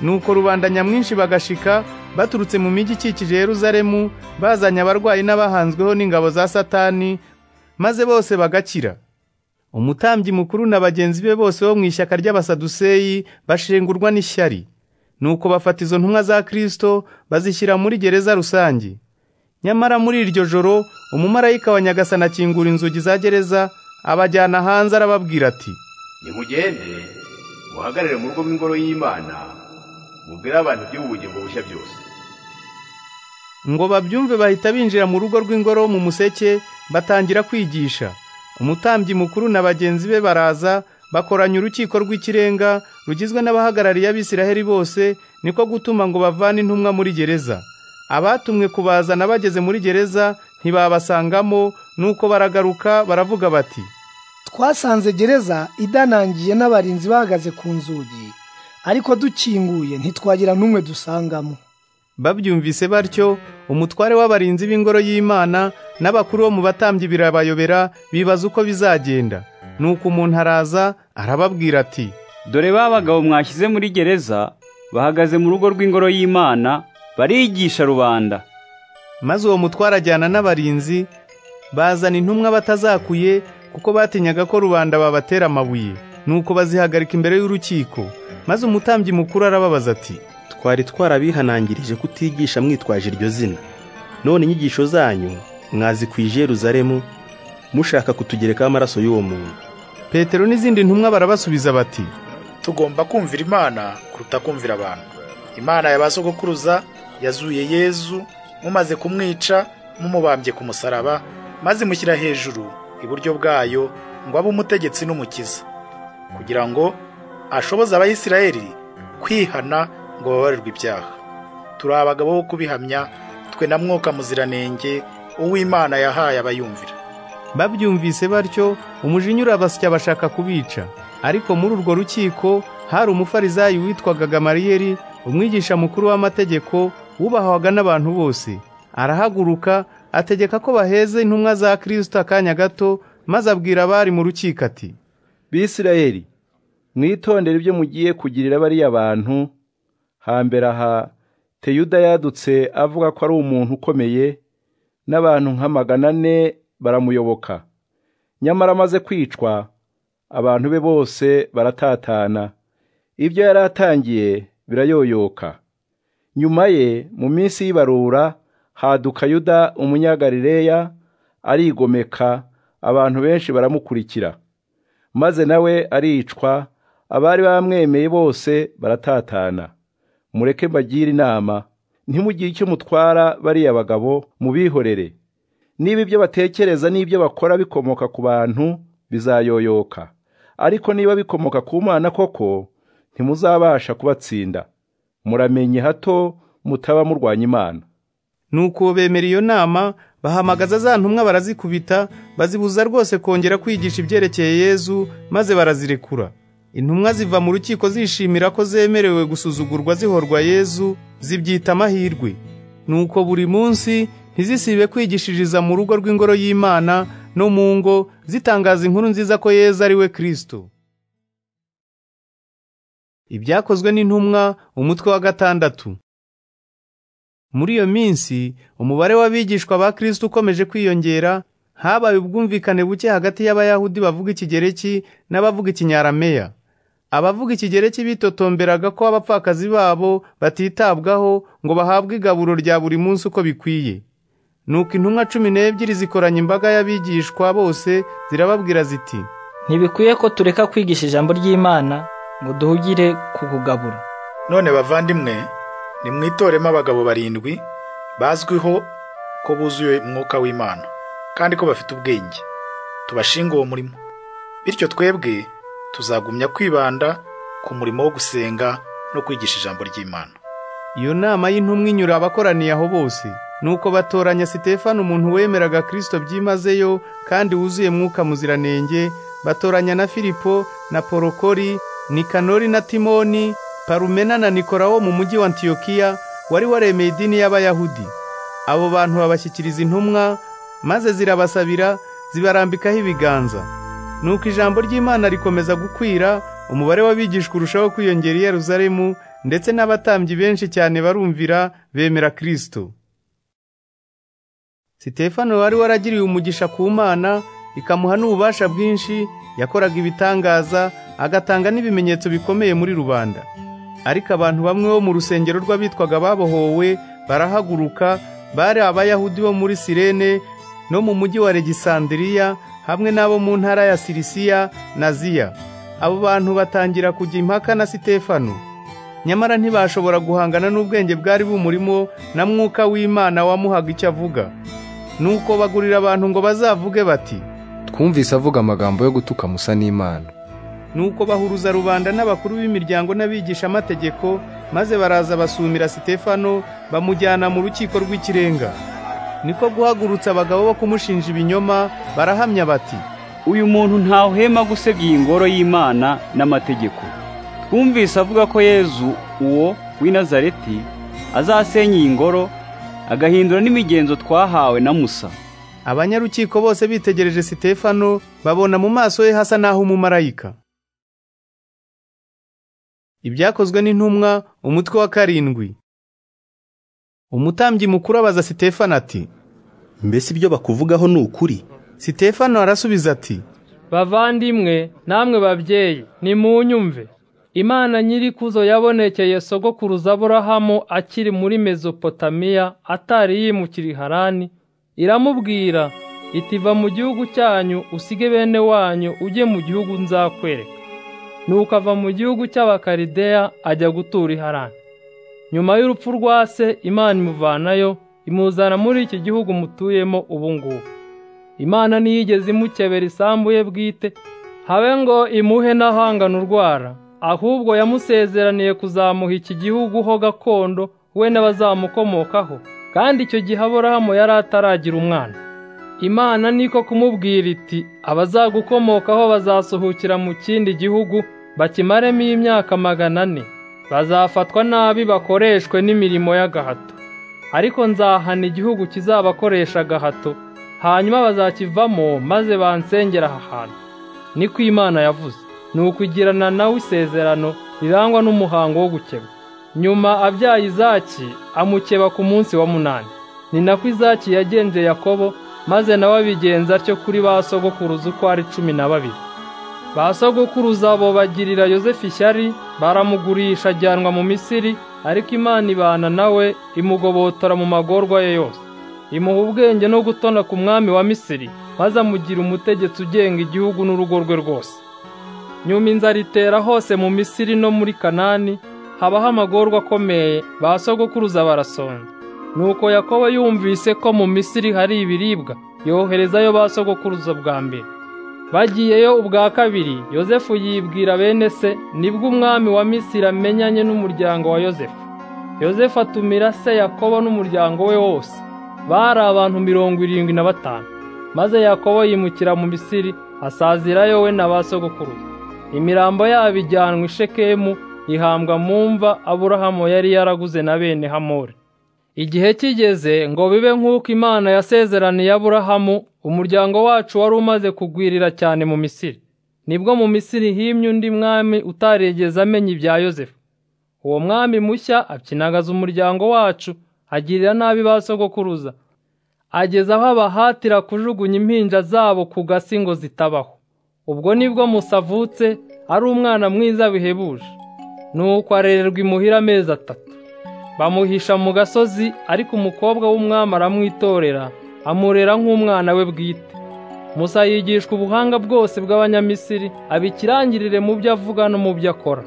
nuko rubanda nyamwinshi bagashika baturutse mu mijyi ikikije yeruzalemu bazanye abarwayi n'abahanzweho n'ingabo za satani maze bose bagakira umutambyi mukuru na bagenzi be bose bo mu ishyaka ry'abasaduseyi bashengurwa n'ishyari nuko bafata izo ntumwa za kirisito bazishyira muri gereza rusange nyamara muri iryo joro umumarayika wa nyagasana akingura inzugi za gereza abajyana hanze arababwira ati nimugende muhagarare mu rugo rw'ingoro y'imana mubwire abantu iby'ubu bugingo bushya byose ngo babyumve bahita binjira mu rugo rw'ingoro mu museke batangira kwigisha umutambyi mukuru na bagenzi be baraza bakoranya urukiko rw'ikirenga rugizwe n'abahagarariye abisiraheli bose niko gutuma ngo bavane intumwa muri gereza abatumwe kubazana bageze muri gereza ntibabasangamo nuko baragaruka baravuga bati twasanze gereza idanangiye n'abarinzi bahagaze ku nzugi ariko dukinguye ntitwagira n'umwe dusangamo babyumvise batyo umutware w'abarinzi b'ingoro y'imana n'abakuru bo mu batambyi birabayobera bibaza uko bizagenda nuko umuntu araza arababwira ati dore ba bagabo mwashyize muri gereza bahagaze mu rugo rw'ingoro y'imana barigisha rubanda maze uwo mutware ajyana n'abarinzi bazana intumwa batazakuye kuko batinyaga ko rubanda babatera amabuye nuko bazihagarika imbere y'urukiko maze umutambyi mukuru arababaza ati twari twarabihanangirije kutigisha mwitwaje iryo zina none inyigisho zanyu mwazikwije Yeruzalemu mushaka kutugerekaho amaraso y'uwo muntu petero n'izindi ntumwa barabasubiza bati tugomba kumvira imana kuruta kumvira abantu imana yabasogokuruza yazuye yezu mumaze kumwica mumubambye ku musaraba maze mushyira hejuru iburyo bwayo ngo abe umutegetsi n'umukiza kugira ngo ashoboze abayisiraheli kwihana ngo babarirwe ibyaha turi abagabo bo kubihamya twe na mwuka muziranenge uw'imana yahaye abayumvira babyumvise batyo umujinya urabasya bashaka kubica ariko muri urwo rukiko hari umufarizayi witwaga gamariyeri umwigisha mukuru w'amategeko wubahwaga n'abantu bose arahaguruka ategeka ko baheze intumwa za kirisito akanya gato maze abwira abari mu rukiko ati bisirayeli mwitondere ibyo mugiye kugirira bariya bantu hambere aha teyuda yadutse avuga ko ari umuntu ukomeye n'abantu nka magana ane baramuyoboka nyamara amaze kwicwa abantu be bose baratatana ibyo yari atangiye birayoyoka nyuma ye mu minsi y'ibarura haduka yuda umunyagarileya arigomeka abantu benshi baramukurikira maze nawe aricwa abari bamwemeye bose baratatana mureke mbagire inama ntimugire icyo mutwara bariya bagabo mubihorere niba ibyo batekereza n'ibyo bakora bikomoka ku bantu bizayoyoka ariko niba bikomoka ku mana koko ntimuzabasha kubatsinda muramenye hato mutaba murwanya imana nuko bemera iyo nama bahamagaza za ntumwa barazikubita bazibuza rwose kongera kwigisha ibyerekeye yezu maze barazirekura intumwa ziva mu rukiko zishimira ko zemerewe gusuzugurwa zihorwa yezu zibyita amahirwe nuko buri munsi ntizisibe kwigishiriza mu rugo rw'ingoro y'imana no mu ngo zitangaza inkuru nziza ko yezu ari we kirisito ibyakozwe n'intumwa umutwe wa gatandatu muri iyo minsi umubare w'abigishwa ba kirisito ukomeje kwiyongera habaye ubwumvikane buke hagati y'abayahudi bavuga ikigereki n'abavuga ikinyarameya abavuga ikigereki bitotomberaga ko abapfakazi babo batitabwaho ngo bahabwe igaburo rya buri munsi uko bikwiye nuko intumwa cumi n'ebyiri zikoranya imbaga y'abigishwa bose zirababwira ziti ntibikwiye ko tureka kwigisha ijambo ry'imana ngo duhugire ku kugabura none bavandimwe nimwitoremo abagabo barindwi bazwiho ko buzuye umwuka w'imana kandi ko bafite ubwenge tubashinga uwo murimo bityo twebwe tuzagumya kwibanda ku murimo wo gusenga no kwigisha ijambo ry'imana iyo nama y'intumwa inyura abakoraniye aho bose nuko batoranya sitefano umuntu wemeraga kirisito byimazeyo kandi wuzuye mwuka muziranenge batoranya na filipo na porokori nikanori na timoni parumena na nikora wo mu mujyi wa antiyokiya wari waremeye idini y'abayahudi abo bantu babashyikiriza intumwa maze zirabasabira zibarambikaho ibiganza nuko ijambo ry'imana rikomeza gukwira umubare w'abigishwa urushaho kwiyongera i yeruzalemu ndetse n'abatambyi benshi cyane barumvira bemera kirisito sitefano wari waragiriwe umugisha ku mana ikamuha n'ububasha bwinshi yakoraga ibitangaza agatanga n'ibimenyetso bikomeye muri rubanda ariko abantu bamwe bo mu rusengero rw'abitwaga babohowe barahaguruka bari abayahudi bo muri sirene no mu mujyi wa Legisandiriya hamwe n'abo mu ntara ya Sirisiya na Ziya abo bantu batangira kujya impaka na Sitefano nyamara ntibashobora guhangana n'ubwenge bwari bumurimo na mwuka w'Imana wamuhaga icyo avuga nuko bagurira abantu ngo bazavuge bati twumvise avuga amagambo yo gutuka musa n'imana nuko bahuruza rubanda n'abakuru b'imiryango n'abigisha amategeko maze baraza basumira Sitefano bamujyana mu rukiko rw'ikirenga niko guhagurutsa abagabo bo kumushinja ibinyoma barahamya bati uyu muntu ntawuhema gusebya iyi ngoro y'imana n'amategeko twumvise avuga ko yezu uwo w'i nazareti azasenya iyi ngoro agahindura n'imigenzo twahawe na musa abanyarukiko bose bitegereje sitefano babona mu maso he hasa n'aho umumarayika ibyakozwe n'intumwa umutwe wa karindwi umutambyi mukuru abaza sitefano ati mbese ibyo bakuvugaho ni ukuri sitefano arasubiza ati bavandimwe namwe babyeyi nimunyumve imana nyirikuzo yabonekeye sogokuruza aburahamu akiri muri mezopotamiya atari yimukira harani iramubwira iti va mu gihugu cyanyu usige bene wanyu ujye mu gihugu nzakwereka nuko ava mu gihugu cy'abakarideya ajya gutura harani nyuma y'urupfu rwa se imana imuvanayo imuzana muri iki gihugu mutuyemo ubu ngubu imana ntiyigeze imukebera isambu ye bwite habe ngo imuhe n'ahangana urwara ahubwo yamusezeraniye kuzamuha iki gihugu ho gakondo we n'abazamukomokaho kandi icyo gihe aburahamu yari ataragira umwana imana niko kumubwira iti abazagukomokaho bazasohokera mu kindi gihugu bakimaremo imyaka magana ane bazafatwa nabi bakoreshwe n'imirimo y'agahato ariko nzahana igihugu kizabakoresha agahato hanyuma bazakivamo maze bansengera aha hantu niko imana yavuze ni ukugirana nawe isezerano rirangwa n'umuhango wo gukeba nyuma abyaye izaki amukeba ku munsi wa munani ni nako izaki yagenje yakobo maze nawe abigenza atyo kuri ba sogokuruza uko ari cumi na babiri ba sogokuruza abo bagirira yosefu ishyari baramugurisha ajyanwa mu misiri ariko imana ibana nawe imugobotora mu magorwa ye yose imuha ubwenge no gutona ku mwami wa misiri maze amugira umutegetsi ugenga igihugu n'urugo rwe rwose nyuma inzara itera hose mu misiri no muri kanani habaho amagorwa akomeye ba sogokuruza barasonza nuko yakobo yumvise ko mu misiri hari ibiribwa yoherezayo ba sogokuruza bwa mbere bagiyeyo ubwa kabiri yosefu yibwira bene se nibwo umwami wa misiri amenyanye n'umuryango wa yosefu yosefu atumira se yakobo n'umuryango we wose bari abantu mirongo irindwi na batanu maze yakobo yimukira mu misiri asazirayo we na ba sogokuruza imirambo yabo ijyanwa i shekemu ihambwa mu mva aburahamu yari yaraguze na bene hamori igihe kigeze ngo bibe nk'uko imana yasezeraniye aburahamu umuryango wacu wari umaze kugwirira cyane mu misiri nibwo mu misiri himye undi mwami utarigeze amenya ibya yosefu uwo mwami mushya apyinagaza umuryango wacu agirira nabi ba sogokuruza ageza aho abahatira kujugunya impinja zabo ku gasi ngo zitabaho ubwo nibwo musa avutse ari umwana mwiza bihebuje nuko arererwa imuhira amezi atatu bamuhisha mu gasozi ariko umukobwa w'umwami aramwitorera amurera nk'umwana we bwite musa yigishwa ubuhanga bwose bw'abanyamisiri abikirangirire mu byo avuga no mu byo akora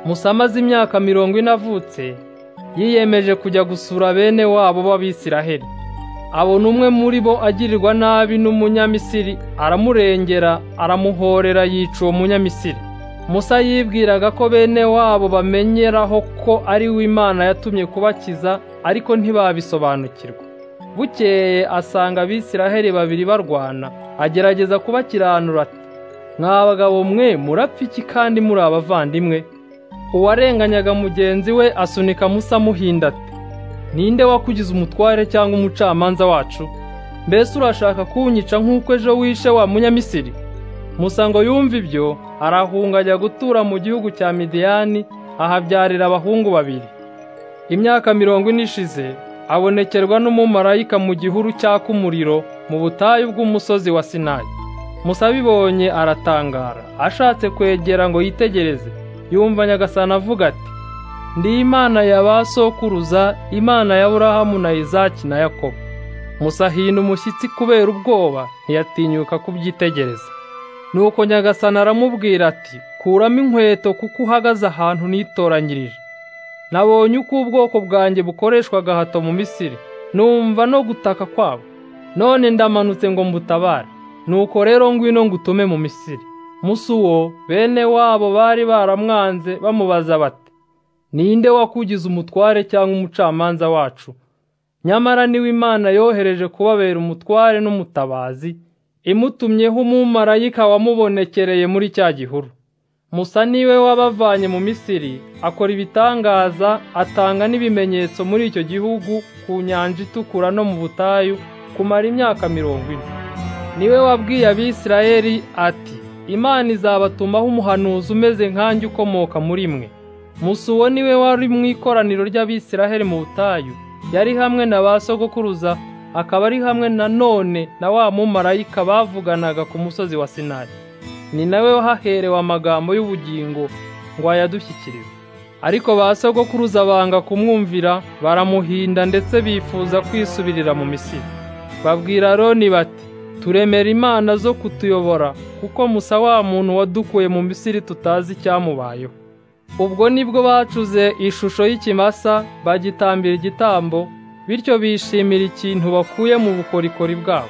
musa amaze imyaka mirongo ine avutse yiyemeje kujya gusura bene wabo b'abisiraheli abona umwe muri bo agirirwa nabi n'umunyamisiri aramurengera aramuhorera yica uwo munyamisiri musa yibwiraga ko bene wabo bamenyeraho ko ari we imana yatumye kubakiza ariko ntibabisobanukirwa bukeye asanga abisiraheli babiri barwana agerageza kubakiranura ati mwa bagabo mwe murapfa iki kandi muri abavandimwe uwarenganyaga mugenzi we asunika musa amuhinda ati ninde wakugize umutware cyangwa umucamanza wacu mbese urashaka kunyica nk'uko ejo wishe wa munyamisiri musa ngo yumve ibyo arahunga ajya gutura mu gihugu cya midiyani ahabyarira abahungu babiri imyaka mirongo ine ishize abonekerwa n'umumarayika mu gihuru cyaka umuriro mu butayu bw'umusozi wa sinayi musa abibonye aratangara ashatse kwegera ngo yitegereze yumva nyagasani avuga ati ndi imana ya ba sokuruza imana ya burahamu na izaki na yakobo musa hina umushyitsi kubera ubwoba ntiyatinyuka kubyitegereza nuko nyagasani aramubwira ati kuramo inkweto kuko uhagaze ahantu nitoranyirije nabonye uko ubwoko bwanjye bukoreshwa gahato mu misiri numva no gutaka kwabo none ndamanutse ngo mbutabare nuko rero ngwino ngutume mu misiri musi uwo bene wabo bari baramwanze bamubaza bati ninde wakugize umutware cyangwa umucamanza wacu nyamara niwe imana yohereje kubabera umutware n'umutabazi imutumyeho umumarayika wamubonekereye muri cya gihuru musa niwe wabavanye mu misiri akora ibitangaza atanga n'ibimenyetso muri icyo gihugu ku nyanja itukura no mu butayu kumara imyaka mirongo ine niwe wabwiye abisirayeli ati imana izabatumaho umuhanuzi umeze nkanjye ukomoka muri mwe musa uwo niwe wari mu ikoraniro ry'abisiraheli mu butayu yari hamwe na ba sogokuruza akaba ari hamwe na none na wa mumarayika bavuganaga ku musozi wa Sinari ni nawe wahaherewe amagambo y'ubugingo ngo ayadushyikirize ariko ba sogokuruza banga kumwumvira baramuhinda ndetse bifuza kwisubirira mu misiri babwira Aroni bati turemera imana zo kutuyobora kuko musa wa muntu wadukuye mu misiri tutazi icyamubayeho ubwo nibwo bacuze ishusho y'ikimasa bagitambira igitambo bityo bishimira ikintu bakuye mu bukorikori bwabo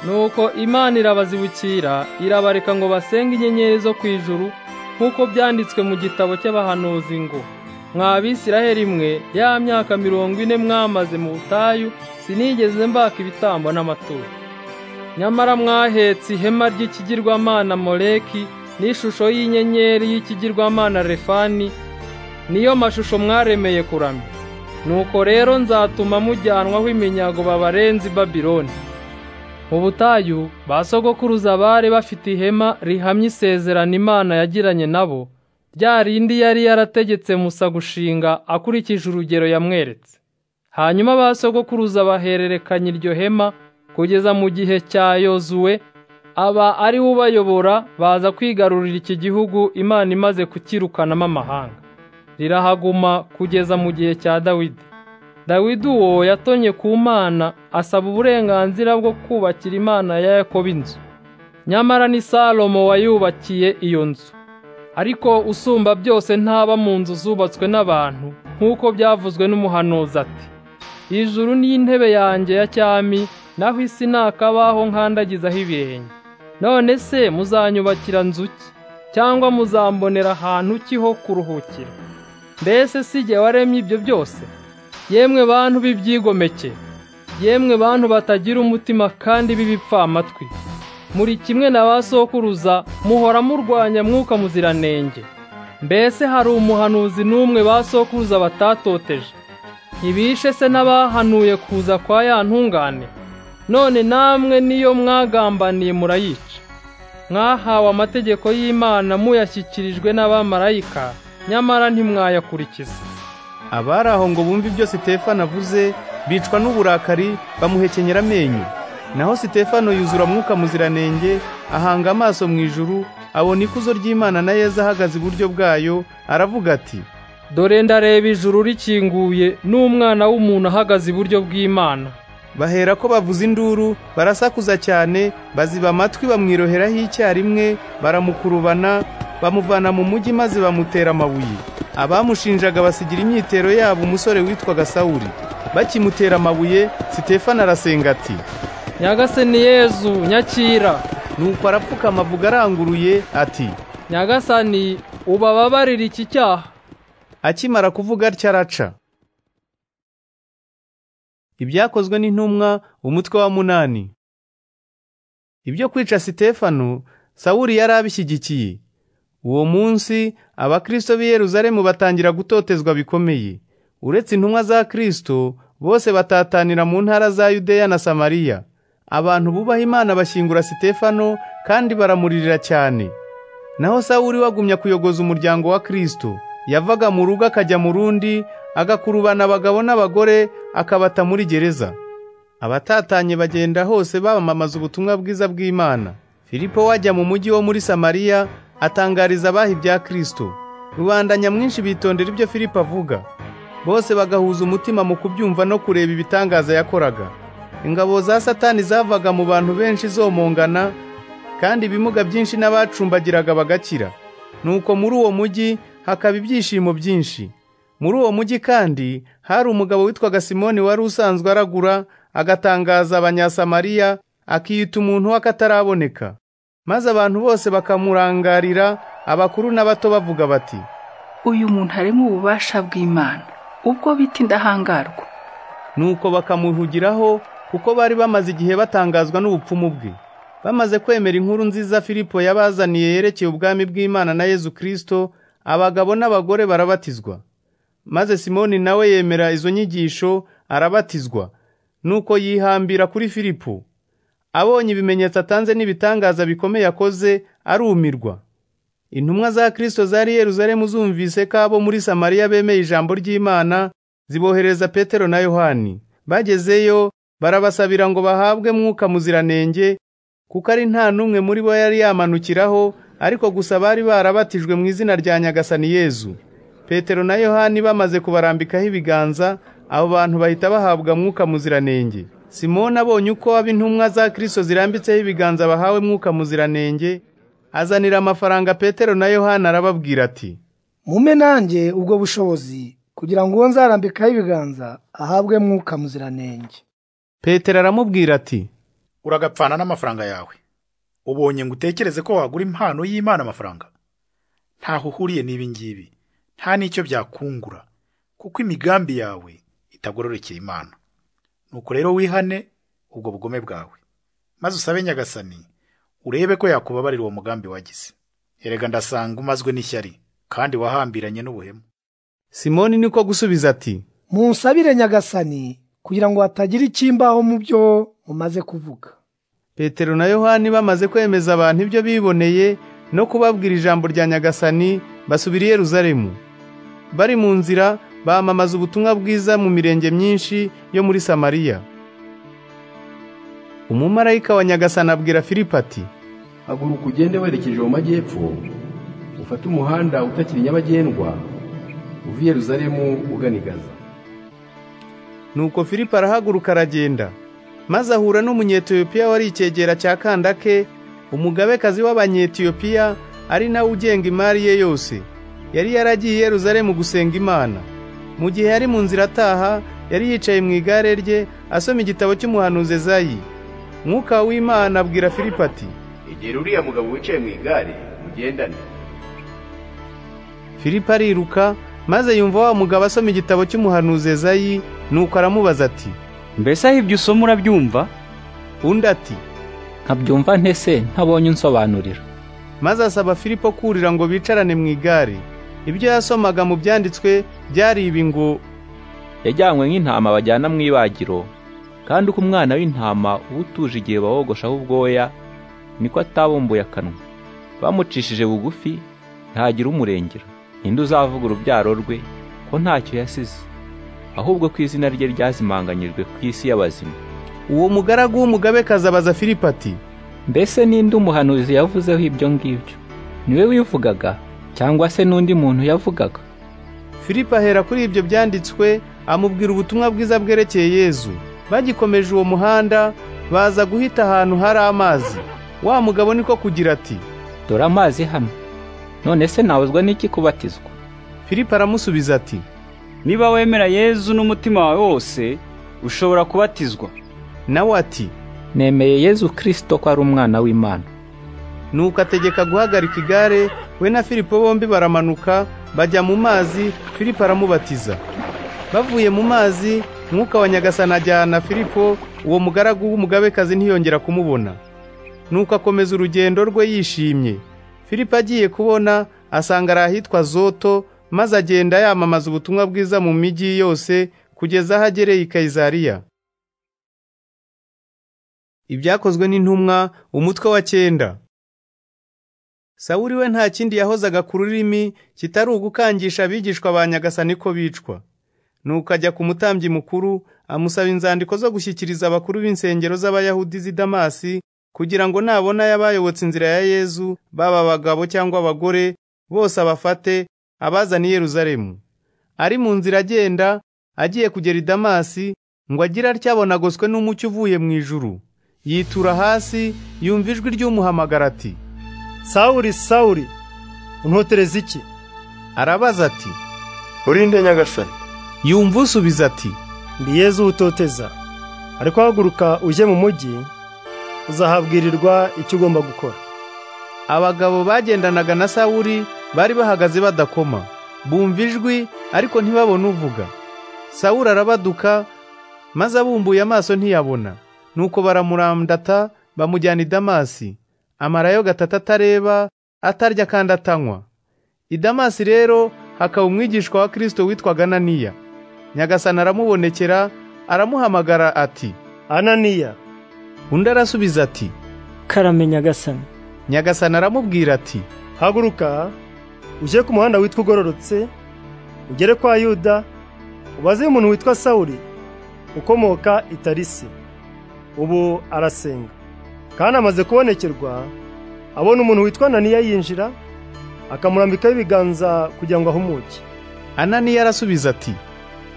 nuko imana irabazibukira irabareka ngo basenge inyenyeri zo ku ijuru nk'uko byanditswe mu gitabo cy'abahanuzi ngo mwa bisiraheli mwe ya myaka mirongo ine mwamaze mu butayu sinigeze mbaka ibitambo n'amaturo nyamara mwahetse ihema ry'ikigirwamana moleki n'ishusho y'inyenyeri y'ikigirwamana refani niyo mashusho mwaremeye kuramya nuko rero nzatuma mujyanwaho iminyago babarenze i babironi mu butayu ba sogokuruza bari bafite ihema rihamye isezerano imana yagiranye nabo rya rindi yari yarategetse musa gushinga akurikije urugero yamweretse hanyuma ba sogokuruza bahererekanya iryo hema kugeza mu gihe cya yozuwe aba ari we ubayobora baza kwigarurira iki gihugu imana imaze kukirukanamo amahanga rirahaguma kugeza mu gihe cya dawidi dawidi uwo yatonye ku mana asaba uburenganzira bwo kubakira imana ya yakobo inzu nyamara ni salomo wayubakiye iyo nzu ariko usumba byose ntaba mu nzu zubatswe n'abantu nk'uko byavuzwe n'umuhanuzi ati ijuru ni intebe yanjye ya cyami naho isi ni akabaho nkandagizaho ibirenge none se muzanyubakira nzu ki cyangwa muzambonera ahantu ki ho kuruhukira mbese si jye waremye ibyo byose yemwe bantu b'ibyigomeke yemwe bantu batagira umutima kandi b'ibipfamatwi muri kimwe na ba sokuruza muhora murwanya mwuka muziranenge mbese hari umuhanuzi n'umwe ba sokuruza batatoteje ntibishe se n'abahanuye kuza kwa ya ntungane none namwe niyo mwagambaniye murayica mwahawe amategeko y'imana muyashyikirijwe n'abamarayika nyamara ntimwayakurikiza abari aho ngo bumve ibyo sitefano avuze bicwa n'uburakari bamuhekenyera amenyo naho sitefano yuzura mwuka muziranenge ahanga amaso mu ijuru abona ikuzo ry'imana na yezu ahagaze iburyo bwayo aravuga ati dore ndareba ijuru rikinguye n'umwana w'umuntu ahagaze iburyo bw'imana bahera ko bavuza induru barasakuza cyane baziba amatwi bamwiroheraho icyarimwe baramukurubana bamuvana mu mujyi maze bamutera amabuye abamushinjaga basigira imyitero yabo umusore witwaga sawuli bakimutera amabuye sitefano arasenga ati nyagasani yezu nyakira nuko arapfukama avuga aranguruye ati nyagasani ubababarire iki cyaha akimara kuvuga atya araca ibyakozwe n'intumwa umutwe wa munani ibyo kwica sitefano sawuri yari abishyigikiye uwo munsi abakristo b'i Yeruzalemu batangira gutotezwa bikomeye uretse intumwa za kristo bose batatanira mu ntara za yudeya na samariya abantu bubaha imana bashyingura sitefano kandi baramuririra cyane naho sawuri wagumya kuyogoza umuryango wa kristo yavaga mu rugo akajya mu rundi agakurubana abagabo n'abagore akabata muri gereza abatatanye bagenda hose bamamaza ubutumwa bwiza bw'imana filipo wajya mu mujyi wo muri samariya atangariza abaha ibya kristo rubanda nyamwinshi bitondera ibyo filipo avuga bose bagahuza umutima mu kubyumva no kureba ibitangaza yakoraga ingabo za satani zavaga mu bantu benshi zomongana kandi ibimuga byinshi n'abacumbagiraga bagakira nuko muri uwo mujyi hakaba ibyishimo byinshi muri uwo mujyi kandi hari umugabo witwaga simoni wari usanzwe aragura agatangaza abanyasamariya akiyita umuntu w'akataraboneka maze abantu bose bakamurangarira abakuru n'abato bavuga bati uyu muntu arimo ububasha bw'imana ubwo bita indahangarwa nuko bakamuhugiraho kuko bari bamaze igihe batangazwa n'ubupfumu bwe bamaze kwemera inkuru nziza filipo yabazaniye yerekeye ubwami bw'imana na yezu kirisito abagabo n'abagore barabatizwa maze simoni nawe yemera izo nyigisho arabatizwa nuko yihambira kuri filipo abonye ibimenyetso atanze n'ibitangaza bikomeye akoze arumirwa intumwa za kirisito zari Yeruzalemu zumvise ko abo muri samariya bemeye ijambo ry'imana zibohereza petero na yohani bagezeyo barabasabira ngo bahabwe mwuka muziranenge kuko ari nta n'umwe muri bo yari yamanukiraho ariko gusa bari barabatijwe mu izina rya nyagasani yezu petero na yohani bamaze kubarambikaho ibiganza abo bantu bahita bahabwa mwuka muziranenge simoni abonye uko ab'intumwa za kirisito zirambitseho ibiganza bahawe mwuka muziranenge azanira amafaranga petero na yohana arababwira ati mume nanjye ubwo bushobozi kugira ngo uwo nzarambikaho ibiganza ahabwe mwuka muziranenge petero aramubwira ati uragapfana n'amafaranga yawe ubonye ngo utekereze ko wagura impano y'imana amafaranga ntaho uhuriye n'ibi ngibi nta n'icyo byakungura kuko imigambi yawe itagororokeye imana nuko rero wihane ubwo bugome bwawe maze usabe nyagasani urebe ko yakubabarira uwo mugambi wagize erega ndasanga umazwe n'ishyari kandi wahambiranye n'ubuhemu simoni niko gusubiza ati munsabire nyagasani kugira ngo hatagira ikimbaho mu byo mumaze kuvuga petero na yohani bamaze kwemeza abantu ibyo biboneye no kubabwira ijambo rya nyagasani basubira i yeruzalemu bari mu nzira bamamaza ubutumwa bwiza mu mirenge myinshi yo muri samariya umumarayika wa nyagasani abwira filipo ati haguruka ugende werekeje mu majyepfo ufate umuhanda utakiri nyabagendwa uva i Yeruzalemu ugana i Gaza nuko filipo arahaguruka aragenda maze ahura n'umunyetiyopiya wari icyegera cya kandake umugabekazi w'abanyetiyopiya ari nawe ugenga imari ye yose yari yaragiye i Yerusalemu gusenga imana mu gihe yari mu nzira ataha yari yicaye mu igare rye asoma igitabo cy'umuhanuzi Ezayi mwuka w'imana abwira Filipo ati egera uriya mugabo wicaye mu igare mugendane Filipo ariruka maze yumva wa mugabo asoma igitabo cy'umuhanuzi Ezayi nuko aramubaza ati mbese aho ibyo usoma urabyumva undi ati nkabyumva ntese ntabonye unsobanurira maze asaba Filipo kurira ngo bicarane mu igare ibyo yasomaga mu byanditswe byari ibi ngo yajyanywe nk'intama bajyana mu ibagiro kandi uko umwana w'intama uba utuje igihe bawogoshaho ubwoya niko atabumbuye akanwa bamucishije bugufi ntagira umurengera ninde uzavuga urubyaro rwe ko ntacyo yasize ahubwo ko izina rye ryazimanganyijwe ku isi y'abazima uwo mugaragu w'umugabekazi abaza Filipo ati mbese ninde umuhanuzi yavuzeho ibyo ngibyo niwe wivugaga cyangwa se n'undi muntu yavugaga Filipo ahera kuri ibyo byanditswe amubwira ubutumwa bwiza bwerekeye Yezu bagikomeje uwo muhanda baza guhita ahantu hari amazi wa mugabo niko kugira ati dore amazi hano none se nawuzwa n'iki kubatizwa Filipo aramusubiza ati niba wemera yezu n'umutima wawe wose ushobora kubatizwa nawe ati nemeye yezu kirisito ko ari umwana w'imana nuko ategeka guhagarika igare we na filipo bombi baramanuka bajya mu mazi filipo aramubatiza bavuye mu mazi mwuka wa nyagasani ajyana filipo uwo mugaragu w'umugabekazi ntiyongera kumubona nuko akomeza urugendo rwe yishimye filipo agiye kubona asanga ari ahitwa zoto maze agenda yamamaza ubutumwa bwiza mu mijyi yose kugeza aho agereye i kayizariya ibyakozwe n'intumwa umutwe wa cyenda sawuri we nta kindi yahozaga ku rurimi kitari ugukangisha abigishwa ba nyagasani ko bicwa nuko ajya ku mutambyi mukuru amusaba inzandiko zo gushyikiriza abakuru b'insengero z'abayahudi z'i damasi kugira ngo nabona y'abayobotse inzira ya yezu baba abagabo cyangwa abagore bose abafate abazana i yeruzalemu ari mu nzira agenda agiye kugera i damasi ngo agire atya abonagoswe n'umucyo uvuye mu ijuru yitura hasi yumva ijwi ry'umuhamagara ati sawuri sawuri untotereza iki arabaza ati urinde nyagasani yumva usubiza ati ndi yezu utoteza ariko haguruka ujye mu mujyi uzahabwirirwa icyo ugomba gukora abagabo bagendanaga na sawuri bari bahagaze badakoma bumva ijwi ariko ntibabone uvuga sawuri arabaduka maze abumbuye amaso ntiyabona nuko baramurandata bamujyana i damasi amarayo gatatu atareba atarya kandi atanywa i damasi rero hakaba umwigishwa wa kirisito witwaga ananiya nyagasani aramubonekera aramuhamagara ati ananiya undi arasubiza ati karame nyagasani nyagasani aramubwira ati haguruka ujye ku muhanda witwa ugororotse ugere kwa yuda ubaze umuntu witwa sawuri ukomoka i tarisi ubu arasenga kandi amaze kubonekerwa abona umuntu witwa ananiya yinjira akamurambikaho ibiganza kugira ngo ahumuke ananiya arasubiza ati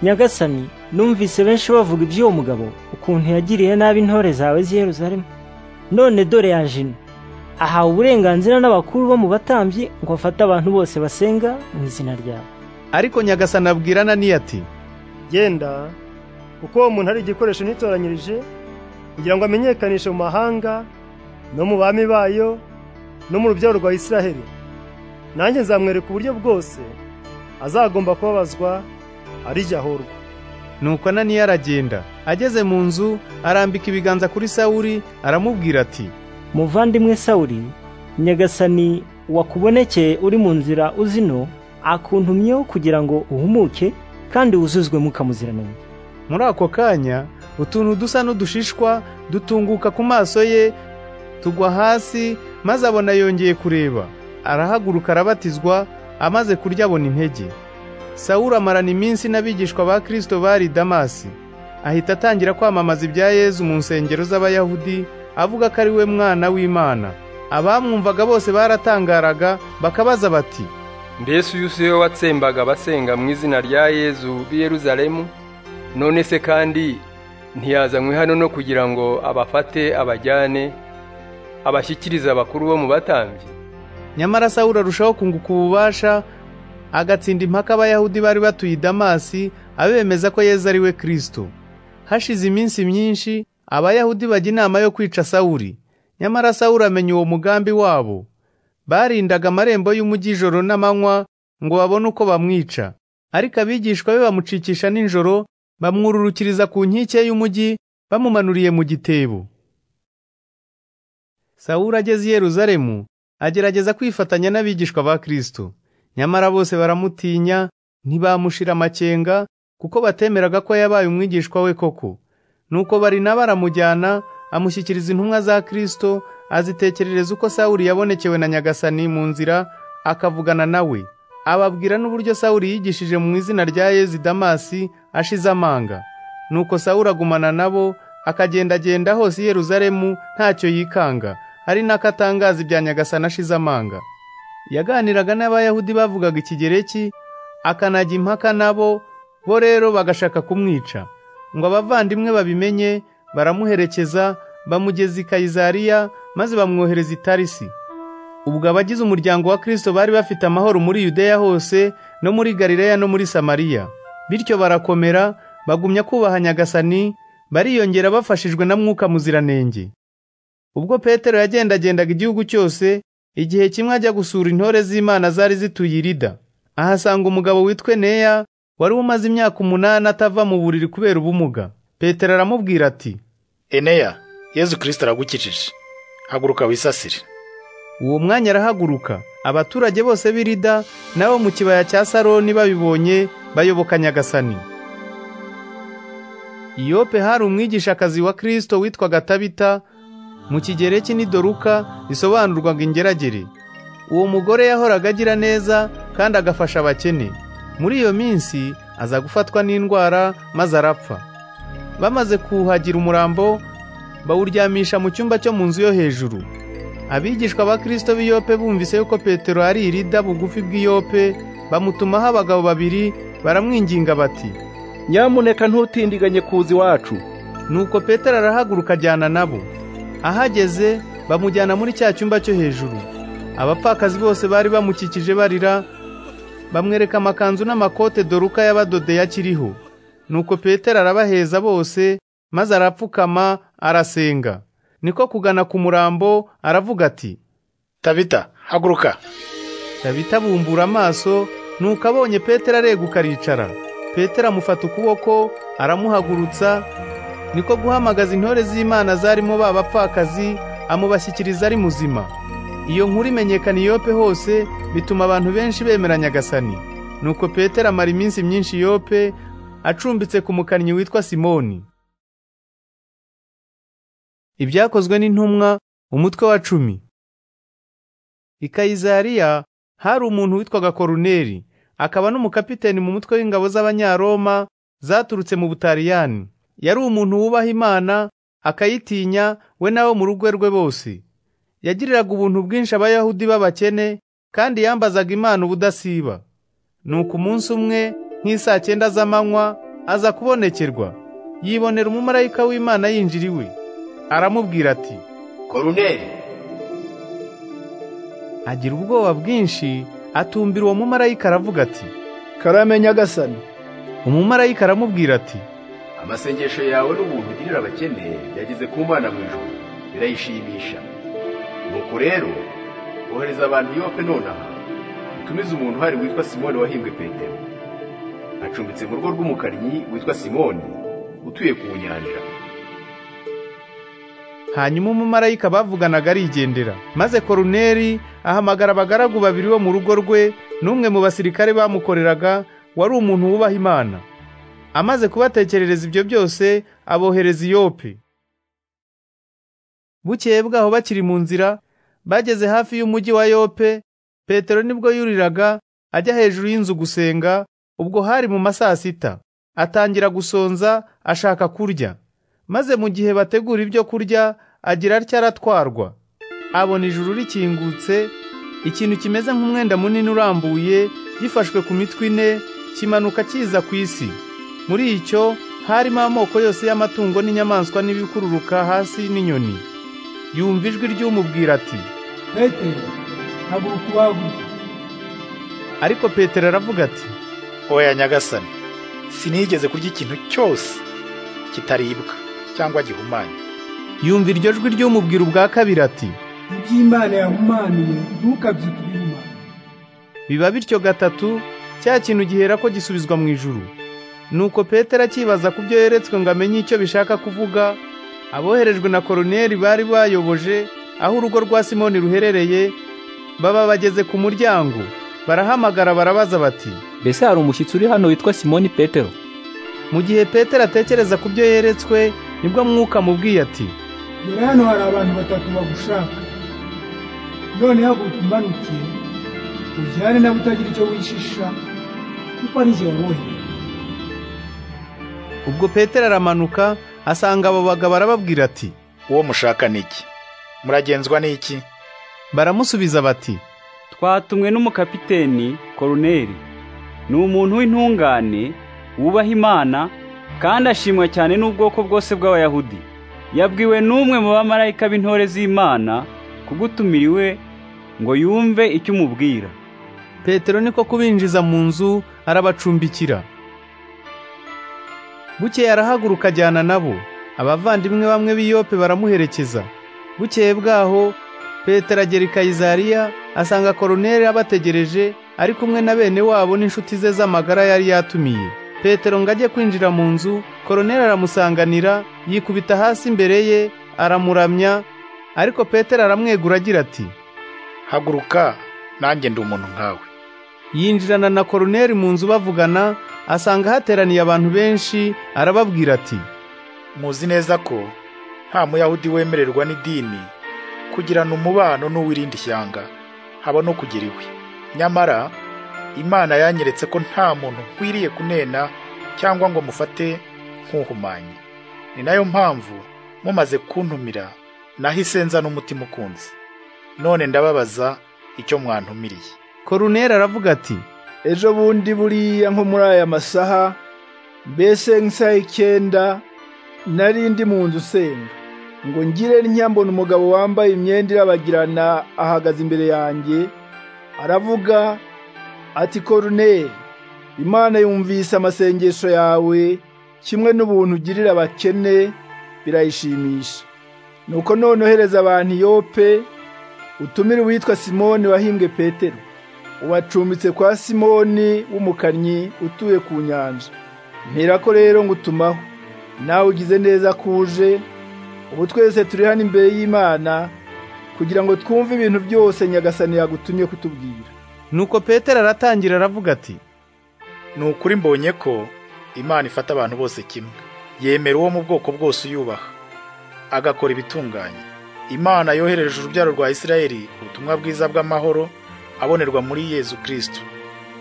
nyagasani numvise benshi bavuga iby'uwo mugabo ukuntu yagiriye nabi intore zawe z'i Yerusalemu none dore yaje ino ahawe uburenganzira n'abakuru bo mu batambyi ngo afate abantu bose basenga mu izina ryawe ariko nyagasani abwira ananiya ati genda kuko uwo muntu ari igikoresho nitoranyirije kugira ngo amenyekanishe mu mahanga no mu bami bayo no mu rubyaro rwa Isiraheli nanjye nzamwereka uburyo bwose azagomba kubabazwa arijya ahorwa nuko ananiya aragenda ageze mu nzu arambika ibiganza kuri sawuri aramubwira ati muvandimwe sawuri nyagasani wakubonekeye uri mu nzira uzino akuntumyeho kugira ngo uhumuke kandi wuzuzwe mukamuziranenge muri ako kanya utuntu dusa n'udushishwa dutunguka ku maso ye tugwa hasi maze abona yongeye kureba arahaguruka arabatizwa amaze kurya abona intege sawuru amarana iminsi n'abigishwa ba kirisito bari damasi ahita atangira kwamamaza ibya yezu mu nsengero z'abayahudi avuga ko ari we mwana w'imana abamwumvaga bose baratangaraga bakabaza bati mbese uyu si we watsembaga abasenga mu izina rya yezu b'i yeruzalemu none se kandi ntiyazanywe hano no kugira ngo abafate abajyane abashyikirize abakuru bo mu batambyi nyamara sawuli arushaho kunguka ububasha agatsinda impaka abayahudi bari batuye i damasi abemeza ko yezu ari we kirisito hashize iminsi myinshi abayahudi bajya inama yo kwica sawuli nyamara sawuli amenya uwo mugambi wabo barindaga amarembo y'umujyi ijoro n'amanywa ngo babone uko bamwica ariko abigishwa be bamucikisha nijoro bamwururukiriza ku nkike y'umujyi bamumanuriye mu gitebo sawuli ageze i yeruzalemu agerageza kwifatanya n'abigishwa ba kirisito nyamara bose baramutinya ntibamushira amakenga kuko batemeraga ko yabaye umwigishwa we koko nuko bari baramujyana amushyikiriza intumwa za kirisito azitekerereza uko sawuli yabonekewe na nyagasani mu nzira akavugana nawe ababwira n'uburyo sawuli yigishije mu izina rya yezi damasi ashize amanga nuko sawuli agumana nabo akagendagenda hose i yeruzalemu ntacyo yikanga ari nako atangaza ibya nyagasani ashize amanga yaganiraga n'abayahudi bavugaga ikigereki akanajya impaka nabo bo rero bagashaka kumwica ngo abavandimwe babimenye baramuherekeza bamugeza i kayizariya maze bamwohereza i tarisi ubwo abagize umuryango wa kirisito bari bafite amahoro muri yudeya hose no muri galileya no muri samariya bityo barakomera bagumya kubaha nyagasani bariyongera bafashijwe na mwuka muziranenge ubwo petero yagendagendaga igihugu cyose igihe kimwe ajya gusura intore z'imana zari zituye irida ahasanga umugabo witwe neya wari umaze imyaka umunani atava mu buriri kubera ubumuga petero aramubwira ati eneya yezu kirisito aragukikije haguruka wisasire uwo mwanya arahaguruka abaturage bose b'irida nabo mu kibaya cya saroni babibonye bayoboka nyagasani iyope hari umwigishakazi wa kirisito witwaga tabita mu kigereki ni doruka bisobanurwaga ingeragere uwo mugore yahoraga agira neza kandi agafasha abakene muri iyo minsi aza gufatwa n'indwara maze arapfa bamaze kuwuhagira umurambo bawuryamisha mu cyumba cyo mu nzu yo hejuru abigishwa ba kirisito b'iyope bumvise yuko petero ari irida bugufi bw'iyope bamutumaho abagabo babiri baramwinginga bati nyamuneka ntutindiganye kuza iwacu nuko petero arahaguruka ajyana nabo ahageze bamujyana muri cya cyumba cyo hejuru abapfakazi bose bari bamukikije barira bamwereka amakanzu n'amakote doruka y'abadodeye akiriho nuko petero arabaheza bose maze arapfukama arasenga niko kugana ku murambo aravuga ati tabita haguruka tabita bumbura amaso nuko abonye petero areguka aricara petero amufata ukuboko aramuhagurutsa niko guhamagaza intore z'imana zarimo ba bapfakazi amubashyikiriza ari muzima iyo nkuru imenyekana iyope hose bituma abantu benshi bemera nyagasani nuko petero amara iminsi myinshi iyope acumbitse ku mukannyi witwa simoni ibyakozwe n'intumwa umutwe wa cumi i kayizariya hari umuntu witwaga koruneri akaba n'umukapiteni mu mutwe w'ingabo z'abanyaroma zaturutse mu butariyani yari umuntu wubaha imana akayitinya we n'abo mu rugo rwe bose yagiriraga ubuntu bwinshi abayahudi b'abakene kandi yambazaga imana ubudasiba nuko umunsi umwe nk'isaa cyenda z'amanywa aza kubonekerwa yibonera umumarayika w'imana yinjira iwe aramubwira ati koruneri agira ubwoba bwinshi atumbira uwo mumarayika aravuga ati karame nyagasani umumarayika aramubwira ati amasengesho yawe n'ubuntu ugirira abakene yageze ku mana mu ijoro birayishimisha nuko rero ohereza abantu yope nonaha utumize umuntu uhari witwa simoni wahimbwe petero acumbitse mu rugo rw'umukannyi witwa simoni utuye ku nyanja hanyuma umumarayika bavuganaga arigendera maze koruneri ahamagara abagaragu babiri bo mu rugo rwe n'umwe mu basirikare bamukoreraga wari umuntu wubaha imana amaze kubatekerereza ibyo byose abohereza iyope bukeye bwaho bakiri mu nzira bageze hafi y'umujyi wa yope petero nibwo yuriraga ajya hejuru y'inzu gusenga ubwo hari mu masaa sita atangira gusonza ashaka kurya maze mu gihe bategura ibyo kurya agira atya aratwarwa abona ijuru rikingutse ikintu kimeze nk'umwenda munini urambuye gifashwe ku mitwe ine kimanuka kiza ku isi muri icyo harimo amoko yose y'amatungo n'inyamaswa n'ibikururuka hasi n'inyoni yumva ijwi ry'umubwira ati petero haguruka ubahaguruke ariko petero aravuga ati oya nyagasani sinigeze kurya ikintu cyose kitaribwa cyangwa gihumanye yumva iryo jwi ry'umubwira ubwa kabiri ati iby'imana yahumanuye ntukabyite ibiruma biba bityo gatatu cya kintu gihera ko gisubizwa mu ijuru nuko petero akibaza ku byo yeretswe ngo amenye icyo bishaka kuvuga aboherejwe na koroneri bari bayoboje aho urugo rwa simoni ruherereye baba bageze ku muryango barahamagara barabaza bati mbese hari umushyitsi uri hano witwa simoni petero mu gihe petero atekereza ku byo yeretswe nibwo mwuka amubwiye ati dore hano hari abantu batatu bagushaka none haguruka umanukiye ujyane nawe utagira icyo wishisha kuko ari jye wabohereye ubwo petero aramanuka asanga abo bagabo arababwira ati uwo mushaka ni iki muragenzwa n'iki baramusubiza bati twatumwe n'umukapiteni koroneri ni umuntu w'intungane wubaha imana kandi ashimwa cyane n'ubwoko bwose bw'abayahudi yabwiwe n'umwe mu bamarayika b'intore z'imana kugutumiriwe ngo yumve icyo umubwira petero niko kubinjiza mu nzu arabacumbikira bukeye arahaguruka ajyana nabo abavandimwe bamwe b'iyope baramuherekeza bukeye bwaho petero agera i kayizariya asanga koroneri abategereje ari kumwe na bene wabo n'inshuti ze z'amagara yari yatumiye petero ngo ajye kwinjira mu nzu koroneri aramusanganira yikubita hasi imbere ye aramuramya ariko petero aramwegura agira ati haguruka nanjye ndi umuntu nkawe yinjirana na koroneri mu nzu bavugana asanga hateraniye abantu benshi arababwira ati muzi neza ko nta muyahudi wemererwa n'idini kugirana umubano n'uwirindi ishyanga haba no kugira iwe nyamara imana yanyeretse ko nta muntu nkwiriye kunena cyangwa ngo mufate nk'uhumanye ni nayo mpamvu mumaze kuntumira nahise nza n'umutima ukunze none ndababaza icyo mwantumiriye koruneri aravuga ati ejo bundi buriya nko muri aya masaha mbese nk'isaha icyenda nari ndi mu nzu usenga ngo ngire ntyambona umugabo wambaye imyenda irabagirana ahagaze imbere yanjye aravuga ati koruneri imana yumvise amasengesho yawe kimwe n'ubuntu ugirira abakene birayishimisha nuko none ohereza abantu iyope utumire uwitwa simoni wahimbwe petero ubacumbitse kwa simoni w'umukannyi utuye ku nyanja mperako rero ngutumaho nawe ugize neza ko uje ubu twese turi hano imbere y'imana kugira ngo twumve ibintu byose nyagasani yagutumye kutubwira nuko petero aratangira aravuga ati ni ukuri mbonye ko imana ifata abantu bose kimwe yemera uwo mu bwoko bwose uyubaha agakora ibitunganye imana yohereje urubyaro rwa isirayeli ubutumwa bwiza bw'amahoro abonerwa muri yezu kirisito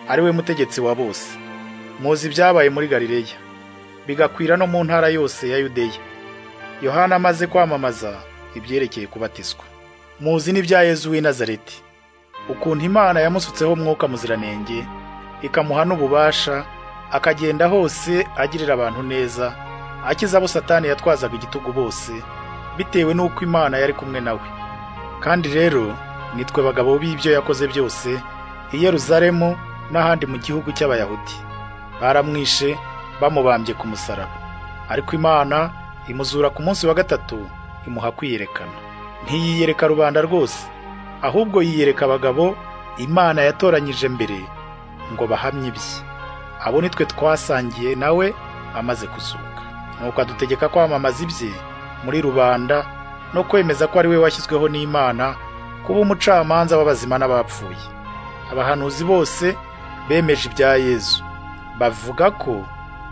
ari we mutegetsi wa bose muzi ibyabaye muri galileya bigakwira no mu ntara yose ya yudeya yohana amaze kwamamaza ibyerekeye kubatizwa muzi n'ibya yezu w'i nazareti ukuntu imana yamusutseho mwuka muziranenge ikamuha n'ububasha akagenda hose agirira abantu neza akiza abo satani yatwazaga igitugu bose bitewe n'uko imana yari kumwe nawe kandi rero nitwe bagabo b'ibyo yakoze byose i Yeruzalemu n'ahandi mu gihugu cy'abayahudi baramwishe bamubambye ku musaraba ariko imana imuzura ku munsi wa gatatu imuha kwiyerekana ntiyiyereka rubanda rwose ahubwo yiyereka abagabo imana yatoranyije mbere ngo bahamye ibye abo nitwe twasangiye nawe amaze kuzuka nuko adutegeka kwamamaza ibye muri rubanda no kwemeza ko ari we washyizweho n'imana kuba umucamanza w'abazima n'abapfuye abahanuzi bose bemeje ibya yezu bavuga ko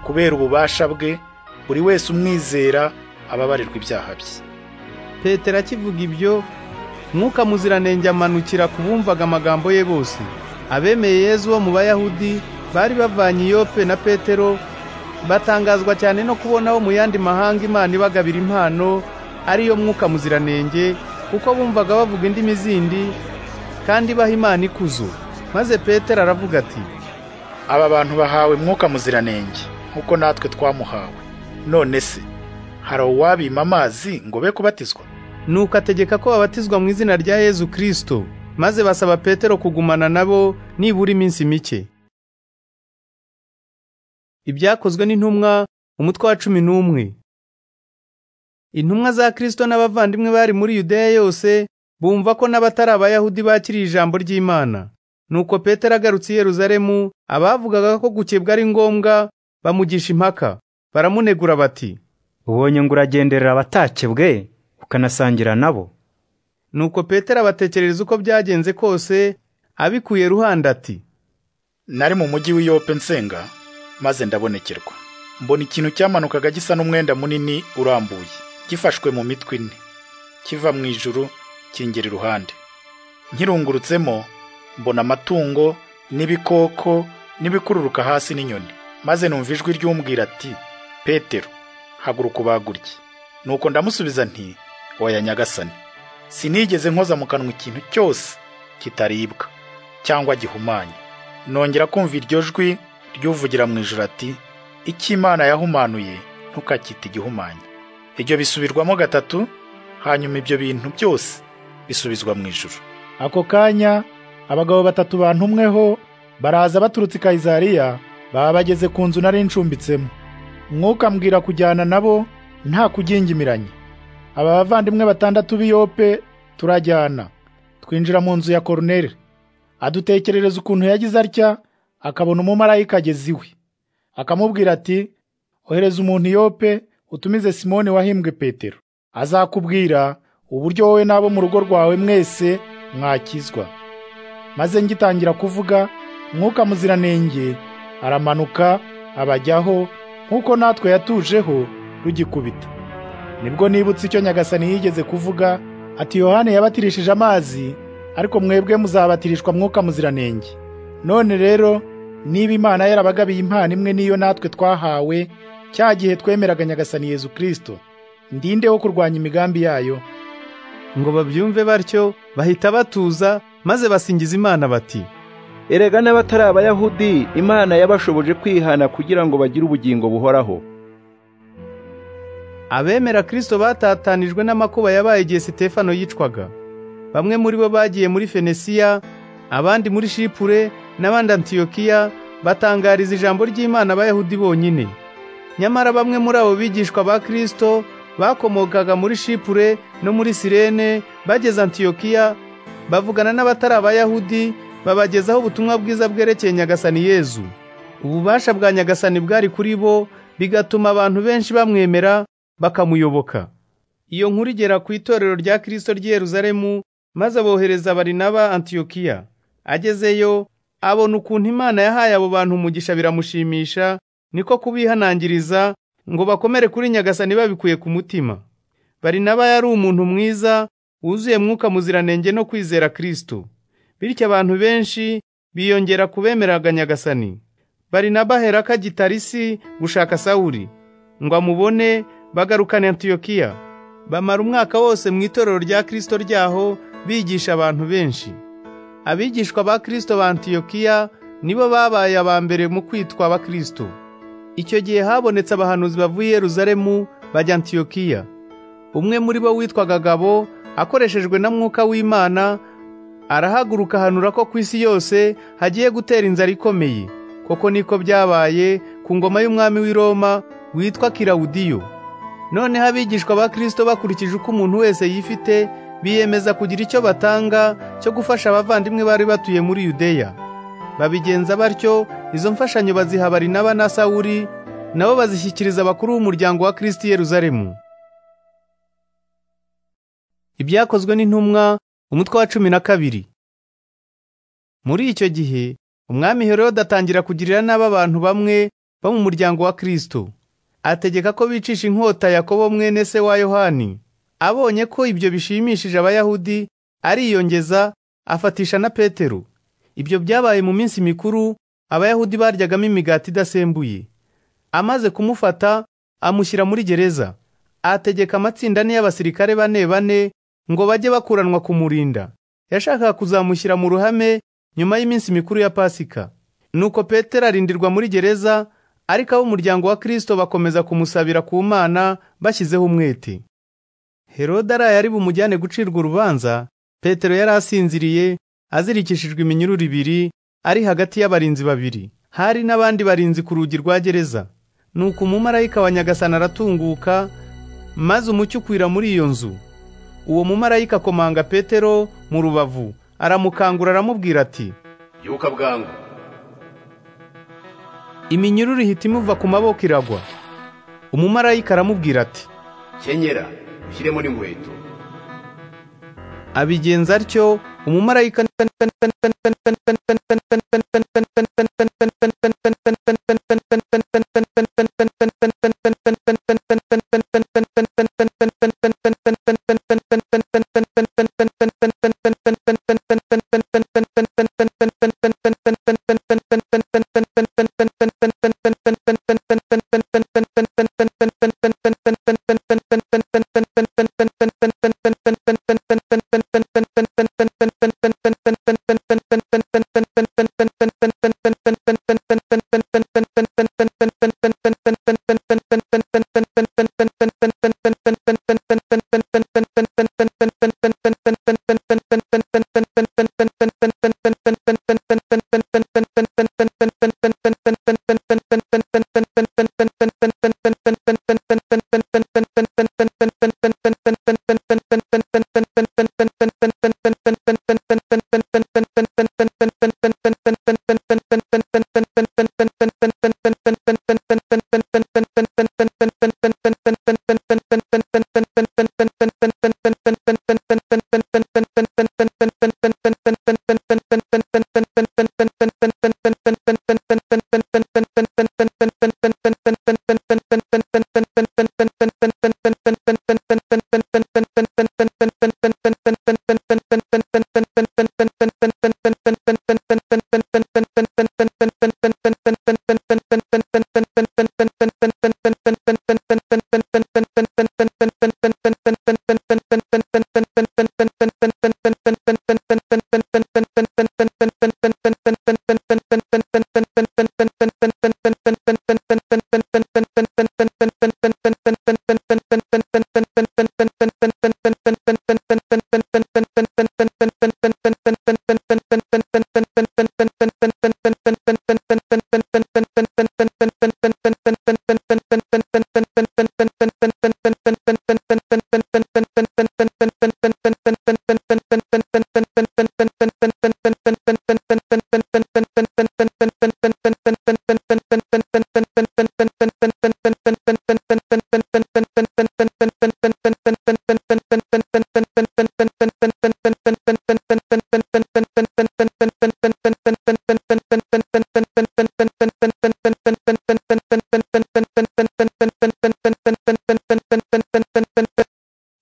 kubera ububasha bwe buri wese umwizera ababarirwa ibyaha bye petero akivuga ibyo mwuka muziranenge amanukira ku bumvaga amagambo ye bose abemeye yezu bo mu bayahudi bari bavanye iyope na petero batangazwa cyane no kubonaho mu yandi mahanga imana ibagabira impano ariyo mwuka muziranenge kuko bumvaga bavuga indimi zindi kandi baha imana ikuzo maze petero aravuga ati aba bantu bahawe mwuka muziranenge nk'uko natwe twamuhawe none se hari uwabima amazi ngo be kubatizwa nuko ategeka ko babatizwa mu izina rya yezu kirisito maze basaba petero kugumana nabo nibura iminsi mike ibyakozwe n'intumwa umutwe wa cumi n'umwe intumwa za kirisito n'abavandimwe bari muri yudeya yose bumva ko n'abatari abayahudi bakiriye ijambo ry'imana nuko petero agarutse i yeruzalemu abavugaga ko gukebwa ari ngombwa bamugisha impaka baramunegura bati ubonye ngo uragenderera abatakebwe ukanasangira nabo nuko petero abatekerereza uko byagenze kose abikuye ruhande ati nari mu mujyi w'iyope nsenga maze ndabonekerwa mbona ikintu cyamanukaga gisa n'umwenda munini urambuye gifashwe mu mitwe ine kiva mu ijuru kingera iruhande nkirungurutsemo mbona amatungo n'ibikoko n'ibikururuka hasi n'inyoni maze numva ijwi ry'umbwira ati petero haguruka ubagurye nuko ndamusubiza nti oya nyagasani sinigeze nkoza mu kanwa ikintu cyose kitaribwa cyangwa gihumanye nongera kumva iryo jwi ryuvugira mu ijoro ati icyo imana yahumanuye ntukakite igihumanye ibyo bisubirwamo gatatu hanyuma ibyo bintu byose bisubizwa mu ijoro ako kanya abagabo batatu bantumweho baraza baturutse i kayizariya baba bageze ku nzu nari ncumbitsemo mwuka mbwira kujyana nabo nta kugingimiranye aba bavandimwe batandatu b'iyope turajyana twinjira mu nzu ya koroneri adutekerereza ukuntu yagize atya akabona umumarayika ageze iwe akamubwira ati ohereza umuntu iyope utumize simoni wahimbwe petero azakubwira uburyo wowe n'abo mu rugo rwawe mwese mwakizwa maze ngitangira kuvuga mwuka muziranenge aramanuka abajyaho nk'uko natwe yatujeho rugikubita nibwo nibutse icyo nyagasani yigeze kuvuga ati yohani yabatirishije amazi ariko mwebwe muzabatirishwa mwuka muziranenge none rero niba imana yarabagabiye impano imwe niyo natwe twahawe cya gihe twemeraga nyagasani yezu kirisito ndinde wo kurwanya imigambi yayo ngo babyumve batyo bahita batuza maze basingiza imana bati erega n'abatari abayahudi imana yabashoboje kwihana kugira ngo bagire ubugingo buhoraho abemera kirisito batatanijwe n'amakuba yabaye igihe sitefano yicwaga bamwe muri bo bagiye muri fenesiya abandi muri shipure n'abandi antiyokiya batangariza ijambo ry'imana abayahudi bonyine nyamara bamwe muri abo bigishwa ba kirisito bakomokaga muri shipure no muri sirene bageze antiyokiya bavugana n'abatari abayahudi babagezaho ubutumwa bwiza bwerekeye nyagasani yezu ububasha bwa nyagasani bwari kuri bo bigatuma abantu benshi bamwemera bakamuyoboka iyo nkuru igera ku itorero rya kirisito ry'i yeruzalemu maze abohereza barinaba antiyokiya agezeyo abona ukuntu imana yahaye abo bantu umugisha biramushimisha niko kubihanangiriza ngo bakomere kuri nyagasani babikuye ku mutima barinaba yari umuntu mwiza wuzuye mwuka muziranenge no kwizera kirisito bityo abantu benshi biyongera kubemeraga nyagasani barinaba aherako ajya i tarisi gushaka sawuri ngo amubone bagarukane antiyokiya bamara umwaka wose mu itorero rya kirisito ryaho bigisha abantu benshi abigishwa ba kirisito ba antiyokiya nibo babaye aba mbere mu kwitwa abakristo icyo gihe habonetse abahanuzi bavuye yeruzalemu bajya antiyokiya umwe muri bo witwaga gabo akoreshejwe na mwuka w'imana arahaguruka ahanura ko ku isi yose hagiye gutera inzara ikomeye koko niko byabaye ku ngoma y'umwami w'i roma witwa kirawudiyo noneho abigishwa ba kirisito bakurikije uko umuntu wese yifite biyemeza kugira icyo batanga cyo gufasha abavandimwe bari batuye muri yudeya babigenza batyo izo mfashanyo baziha barinaba na sawuri nabo bazishyikiriza abakuru b'umuryango wa kirisiti yeruzalemu ibyakozwe n'intumwa umutwe wa cumi na kabiri muri icyo gihe umwami herode atangira kugirira nabi abantu bamwe bo mu muryango wa kirisito ategeka ko bicisha inkota yakobo mwene se wa yohani abonye ko ibyo bishimishije abayahudi ariyongeza afatisha na petero ibyo byabaye mu minsi mikuru abayahudi baryagamo imigati idasembuye amaze kumufata amushyira muri gereza ategeka amatsinda ane y'abasirikare bane bane ngo bajye bakuranwa kumurinda yashakaga kuzamushyira mu ruhame nyuma y'iminsi mikuru ya pasika nuko petero arindirwa muri gereza ariko ab'umuryango wa kirisito bakomeza kumusabira ku mana bashyizeho umwete herode araye ari bumujyane gucirwa urubanza petero yari asinziriye azirikishijwe iminyururu ibiri ari hagati y'abarinzi babiri hari n'abandi barinzi ku rugi rwa gereza nuko umumarayika wa nyagasani aratunguka maze umucyo ukwira muri iyo nzu uwo mumarayika akomanga petero mu rubavu aramukangura aramubwira ati byuka bwangu iminyururu ihita imuva ku maboko iragwa umumarayika aramubwira ati kenyera ushyiremo n'inkweto abigenza atyo umumarayika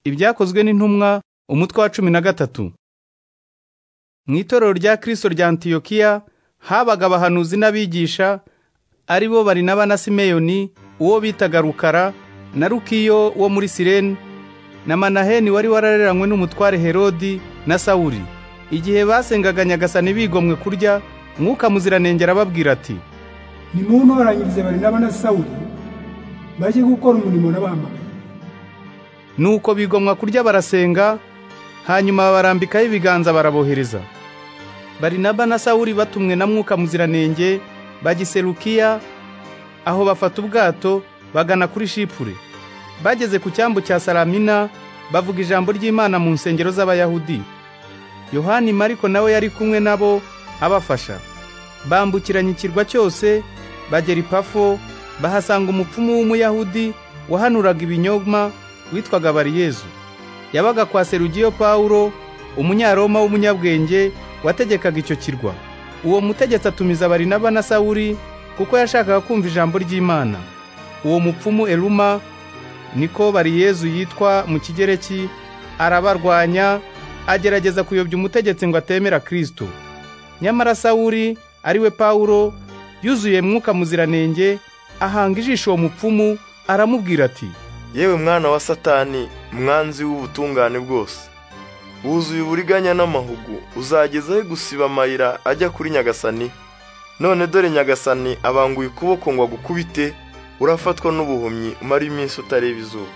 ibyakozwe n'intumwa umutwe wa cumi na gatatu mu itorero rya kirisito rya antiyokiya habaga abahanuzi n'abigisha ari bo barinaba na simeyoni uwo bitaga rukara na rukiyo wo muri sireni na manaheni wari warareranywe n'umutware herodi na sawuri igihe basengaga nyagasani bigomwe kurya mwuka muziranengera ababwira ati nimuntoranyirize barinaba na sawuri bajye gukora umurimo n'abahamagaye nuko bigomwa kurya barasenga hanyuma barambikaho ibiganza barabohereza barinaba na sawuri batumwe na mwuka muziranenge bagiserukiya aho bafata ubwato bagana kuri shipure bageze ku cyambu cya saramina bavuga ijambo ry'imana mu nsengero z'abayahudi yohani mariko nawe yari kumwe nabo abafasha bambukiranya ikirwa cyose bagera ipafo bahasanga umupfumu w'umuyahudi wahanuraga ibinyoma witwaga bariyezu yabaga kwa serugiyo pawulo umunyaroma w'umunyabwenge wategekaga icyo kirwa uwo mutegetsi atumiza barinaba na sawuri kuko yashakaga kumva ijambo ry'imana uwo mupfumu eruma niko bariyezu yitwa mu kigereki arabarwanya agerageza kuyobya umutegetsi ngo atemera kirisito nyamara sawuri ariwe pawulo yuzuye mwuka muziranenge ahanga ijisho uwo mupfumu aramubwira ati yewe mwana wa satani mwanzi w'ubutungane bwose wuzuye uburiganya n'amahugu uzagezaho gusiba amayira ajya kuri nyagasani none dore nyagasani abanguye ukuboko ngo agukubite urafatwa n'ubuhumyi umara iminsi utareba izuba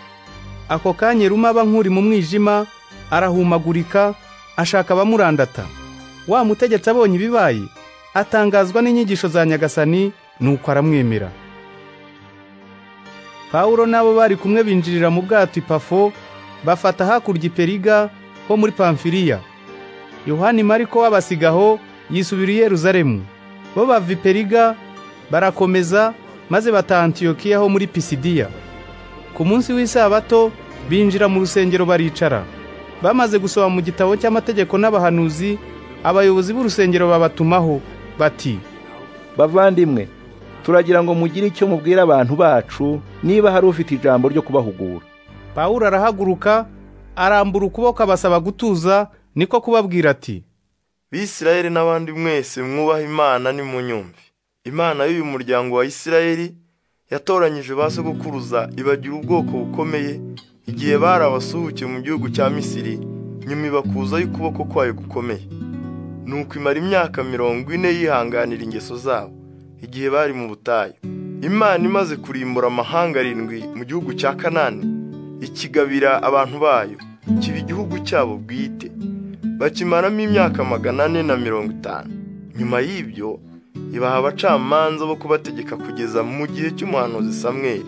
ako kanya ruma aba nk'uri mu mwijima arahumagurika ashaka abamurandata wa mutegetsi abonye ibibaye atangazwa n'inyigisho za nyagasani nuko aramwemera pawulo n'abo bari kumwe binjirira mu bwato ipafo bafata hakurya iperiga ho muri pamfiriya yohani mariko w'abasigaho yisubira i yeruzalemu bo bava iperiga barakomeza maze bata antiyokiya ho muri pisidiya ku munsi w'isabato binjira mu rusengero baricara bamaze gusoma mu gitabo cy'amategeko n'abahanuzi abayobozi b'urusengero babatumaho bati bavandimwe turagira ngo mugire icyo mubwira abantu bacu niba hari ufite ijambo ryo kubahugura pawulo arahaguruka arambura ukuboko abasaba gutuza niko kubabwira ati bisirayeli n'abandi mwese mwubaha imana nimunyumve imana y'uyu muryango wa isirayeli yatoranyije ba sogokuruza ibagira ubwoko bukomeye igihe bari abasuhukiye mu gihugu cya misiri nyuma ibakuzaho ukuboko kwayo gukomeye nuko imara imyaka mirongo ine yihanganira ingeso zabo igihe bari mu butayu imana imaze kurimbura amahanga arindwi mu gihugu cya kanani ikigabira abantu bayo kiba igihugu cyabo bwite bakimaramo imyaka magana ane na mirongo itanu nyuma y'ibyo ibaha abacamanza bo kubategeka kugeza mu gihe cy'umuhanuzi samweri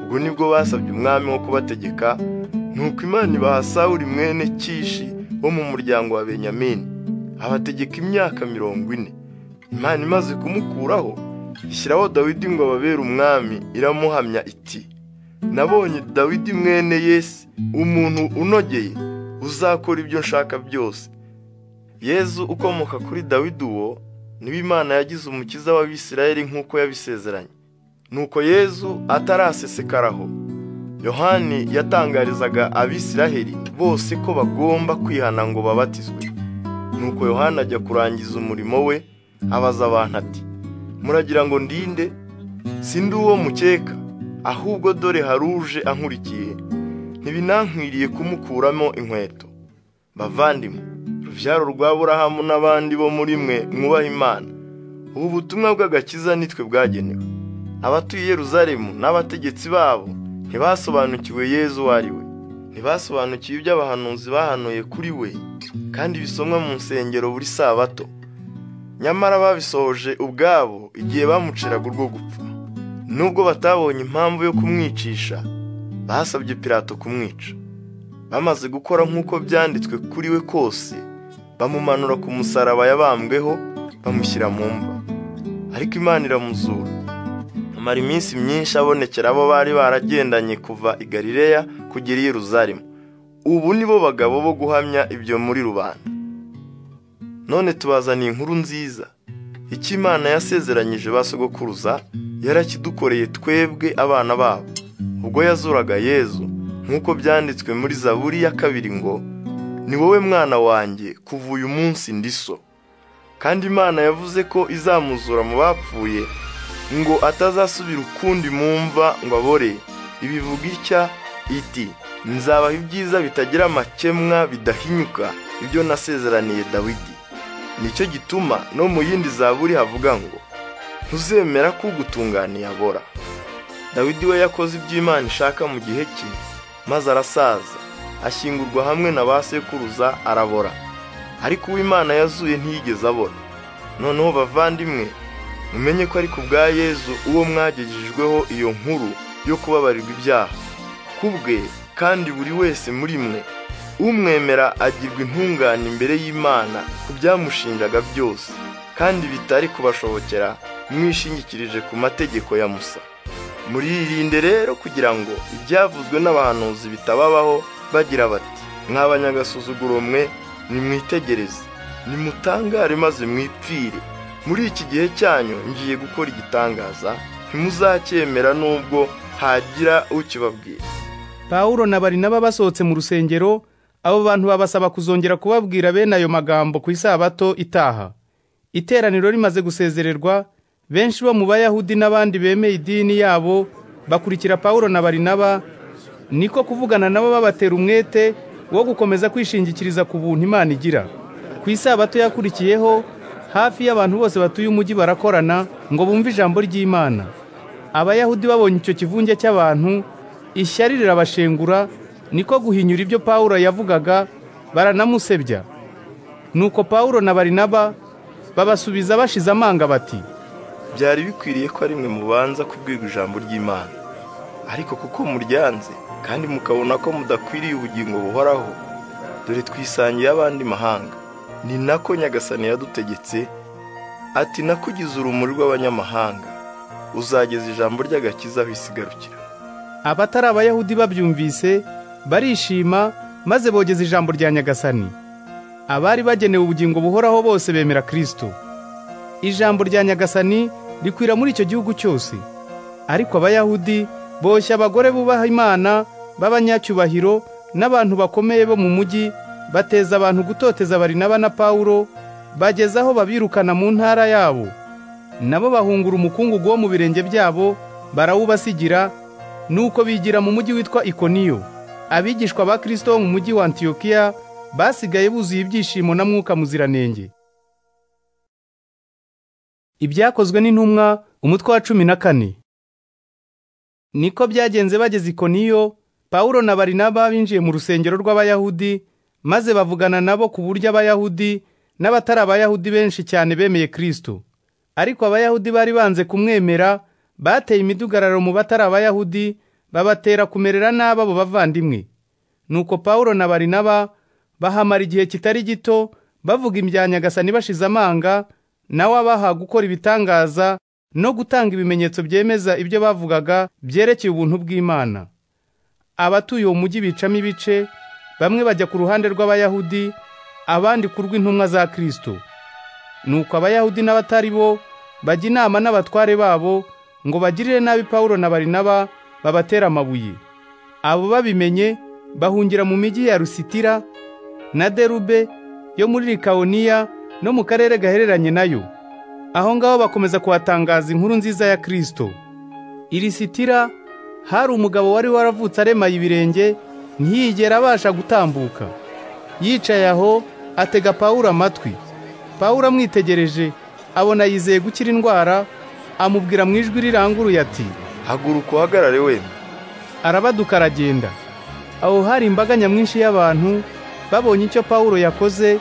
ubwo nibwo basabye umwami wo kubategeka nuko imana ibaha sawuri mwene kishi wo mu muryango wa benyamini abategeka imyaka mirongo ine imana imaze kumukuraho ishyiraho dawidi ngo ababere umwami iramuhamya iti nabonye dawidi mwene yesi umuntu unogeye uzakora ibyo nshaka byose yezu ukomoka kuri dawidi uwo niba imana yagize umukiza w'abisirayeli nk'uko yabisezeranye nuko yezu atarasesekaraho yohani yatangarizaga abisiraheli bose ko bagomba kwihana ngo babatizwe nuko yohani ajya kurangiza umurimo we abaza abantu ati muragira ngo ndinde sindi uwo mukeka ahubwo dore haruje ankurikiye ntibinankwiriye kumukuramo inkweto bavandimwe rubyaro rwa burahamu n'abandi bo muri mwe mwubaha imana ubu butumwa bw'agakiza nitwe bwagenewe abatuye Yeruzalemu n'abategetsi babo ntibasobanukiwe yezu uwo ari we ntibasobanukiwe ibyo abahanuzi bahanuye kuri we kandi bisomwa mu nsengero buri sabato nyamara babisohoje ubwabo igihe bamuciraga urwo gupfa nubwo batabonye impamvu yo kumwicisha basabye pirato kumwica bamaze gukora nk'uko byanditswe kuri we kose bamumanura ku musaraba yabambweho bamushyira mu mva ariko imana iramuzura amara iminsi myinshi abonekera abo bari baragendanye kuva i galileya kugera i yeruzalemu ubu ni bo bagabo bo guhamya ibyo muri rubanda none tubazaniye inkuru nziza icyo imana yasezeranyije ba sogokuruza yarakidukoreye twebwe abana babo ubwo yazuraga yezu nk'uko byanditswe muri zaburi ya kabiri ngo ni wowe mwana wanjye kuva uyu munsi ndi so kandi imana yavuze ko izamuzura mu bapfuye ngo atazasubira ukundi mu mva ngo abore ibivuga itya iti nzabaha ibyiza bitagira amakemwa bidahinyuka ibyo nasezeraniye dawidi nicyo gituma no mu yindi zaburi havuga ngo ntuzemera ko ugutunganiye abora dawidi we yakoze ibyo imana ishaka mu gihe cye maze arasaza ashyingurwa hamwe na ba sekuruza arabora ariko uwo imana yazuye ntiyigeze abora noneho bavandimwe mumenye ko ari ku bwa yezu uwo mwagejejweho iyo nkuru yo kubabarirwa ibyaha ku bwe kandi buri wese muri mwe umwemera agirwa intungane imbere y'imana ku byamushinjaga byose kandi bitari kubashobokera mwishingikirije ku mategeko ya musa muririnde rero kugira ngo ibyavuzwe n'abahanuzi bitababaho bagira bati mwabanyagasuzuguro mwe nimwitegereze nimutangare maze mwipfire muri iki gihe cyanyu ngiye gukora igitangaza ntimuzacyemera n'ubwo hagira ukibabwira pawulo na barinaba basohotse mu rusengero abo bantu babasaba kuzongera kubabwira bene ayo magambo ku isabato itaha iteraniro rimaze gusezererwa benshi bo mu bayahudi n'abandi bemeye idini yabo bakurikira pawulo na barinaba niko kuvugana nabo babatera umwete wo gukomeza kwishingikiriza ku buntu imana igira ku isabato yakurikiyeho hafi y'abantu bose batuye umujyi barakorana ngo bumve ijambo ry'imana abayahudi babonye icyo kivunge cy'abantu ishyari rirabashengura niko guhinyura ibyo pawulo yavugaga baranamusebya nuko pawulo na barinaba babasubiza bashize amanga bati byari bikwiriye ko ari mwe mubanza kubwirwa ijambo ry'imana ariko kuko muryanze kandi mukabona ko mudakwiriye ubugingo buhoraho dore twisangiye abandi mahanga ni nako nyagasani yadutegetse ati nakugize urumuri rw'abanyamahanga uzageza ijambo ry'agakiza aho isigarukira abatari abayahudi babyumvise barishima maze bogeza ijambo rya nyagasani abari bagenewe ubugingo buhoraho bose bemera kristo ijambo rya nyagasani rikwira muri icyo gihugu cyose ariko abayahudi boshya abagore bubaha imana b'abanyacyubahiro n'abantu bakomeye bo mu mujyi bateza abantu gutoteza barinaba na pawulo bageza aho babirukana mu ntara yabo nabo bahungura umukungugu wo mu birenge byabo barawubasigira nuko bigira mu mujyi witwa ikoniyo abigishwa ba kirisito bo mu mujyi wa antiyokiya basigaye buzuye ibyishimo na mwuka muziranenge ibyakozwe n'intumwa umutwe wa cumi na kane niko byagenze bageze ikoniyo pawulo na barinaba binjiye mu rusengero rw'abayahudi maze bavugana nabo ku buryo abayahudi n'abatari abayahudi benshi cyane bemeye kirisito ariko abayahudi bari banze kumwemera bateye imidugararo mu batari abayahudi babatera kumerera n'ababo bavandimwe nuko pawulo na barinaba bahamara igihe kitari gito bavuga ibya nyagasani bashize amanga nawe abaha gukora ibitangaza no gutanga ibimenyetso byemeza ibyo bavugaga byerekeye ubuntu bw'imana abatuye uwo mujyi bicamo ibice bamwe bajya ku ruhande rw'abayahudi abandi ku rw'intumwa za kirisito nuko abayahudi n'abatari bo bajya inama n'abatware babo ngo bagirire nabi pawulo na barinaba babatera amabuye abo babimenye bahungira mu mijyi ya rusitira na derube yo muri rikawuniya no mu karere gahereranye nayo aho ngaho bakomeza kuhatangaza inkuru nziza ya kirisito irisitira hari umugabo wari waravutse aremaye ibirenge ntiyigera abasha gutambuka yicaye aho atega pawulo amatwi pawulo amwitegereje abona yizeye gukira indwara amubwira mu ijwi riranguruye ati haguruka uhagarare wemye arabaduka aragenda aho hari imbaga nyamwinshi y'abantu babonye icyo pawulo yakoze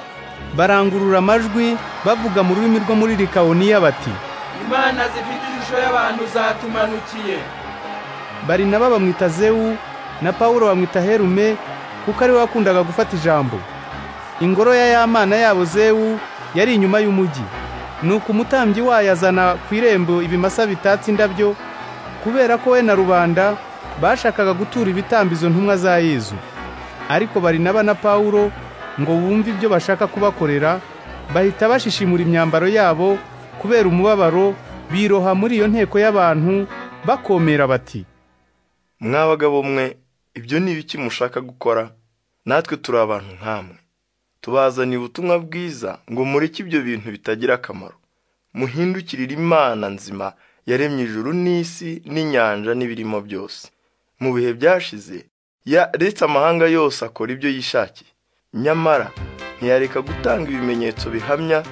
barangurura amajwi bavuga mu rurimi rwo muri rikawuniya bati imana zifite ishusho y'abantu zatumanukiye barinaba bamwita zewu na pawulo bamwita herume kuko ari we wakundaga gufata ijambo ingoro ya yamana yabo zewu yari inyuma y'umujyi nuko umutambyi wayo azana ku irembo ibimasa bitatse indabyo kubera ko we na rubanda bashakaga gutura ibitambizo ntumwa za yezu ariko barinaba na pawulo ngo bumve ibyo bashaka kubakorera bahita bashishimura imyambaro yabo kubera umubabaro biroha muri iyo nteko y'abantu bakomera bati mwabagabo mwe ibyo ni ibiki mushaka gukora natwe turi abantu nk'amwe tubazaniye ubutumwa bwiza ngo mureke ibyo bintu bitagira akamaro muhindukirire imana nzima yaremye ijuru n'isi n'inyanja n'ibirimo byose mu bihe byashize yaretse amahanga yose akora ibyo yishakiye nyamara ntiyareka gutanga ibimenyetso bihamya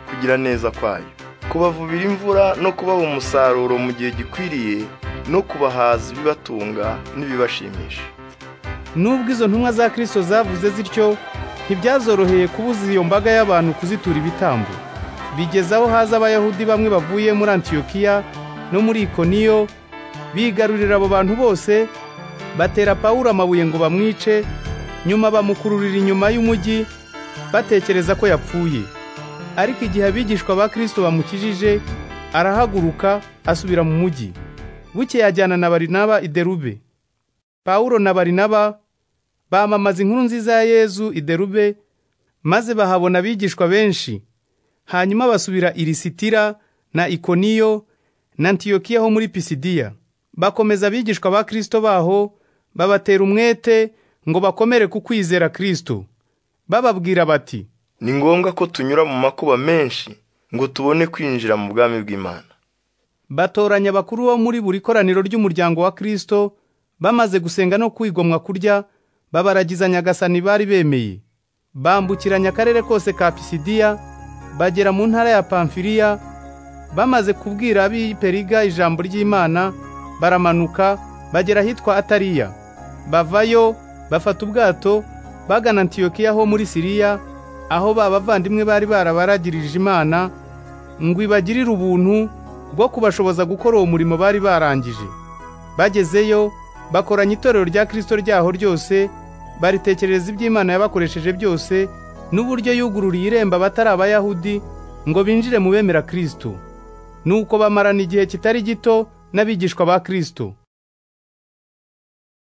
kugira neza kwayo kubavubira imvura no kubaha umusaruro mu gihe gikwiriye no kubahaza ibibatunga n'ibibashimisha nubwo izo ntumwa za kirisito zavuze zityo ntibyazoroheye kubuza iyo mbaga y'abantu kuzitura ibitambo bigeze aho haza abayahudi bamwe bavuye muri antiyokiya no muri ikoniyo bigarurira abo bantu bose batera pawulo amabuye ngo bamwice nyuma bamukururira inyuma y'umujyi batekereza ko yapfuye ariko igihe abigishwa ba kirisito bamukijije arahaguruka asubira mu mujyi buke yajyana na barinaba i derube pawulo na barinaba bamamaza inkuru nziza ya yezu iderube maze bahabona abigishwa benshi hanyuma basubira i lisitira na ikoniyo na antiyokiya ho muri pisidiya bakomeza abigishwa ba kirisito baho babatera umwete ngo bakomere ku kwizera kirisito bababwira bati ni ngombwa ko tunyura mu makuba menshi ngo tubone kwinjira mu bwami bw'imana batoranya abakuru bo muri buri koraniro ry'umuryango wa kirisito bamaze gusenga no kwigomwa kurya babaragiza nyagasani bari bemeye bambukiranya akarere kose ka pisidiya bagera mu ntara ya pamfiriya bamaze kubwira ab'i periga ijambo ry'imana baramanuka bagera ahitwa atariya bavayo bafata ubwato bagana antiyokiya ho muri siriya aho ba bavandimwe bari barabaragirije imana ngo ibagirire ubuntu bwo kubashoboza gukora uwo murimo bari barangije bagezeyo bakoranya itorero rya kirisito ryaho ryose baritekerereza iby'imana yabakoresheje byose n'uburyo yugururiye irembo abatari abayahudi ngo binjire mu bemera kirisito nuko bamarana igihe kitari gito n'abigishwa ba kirisito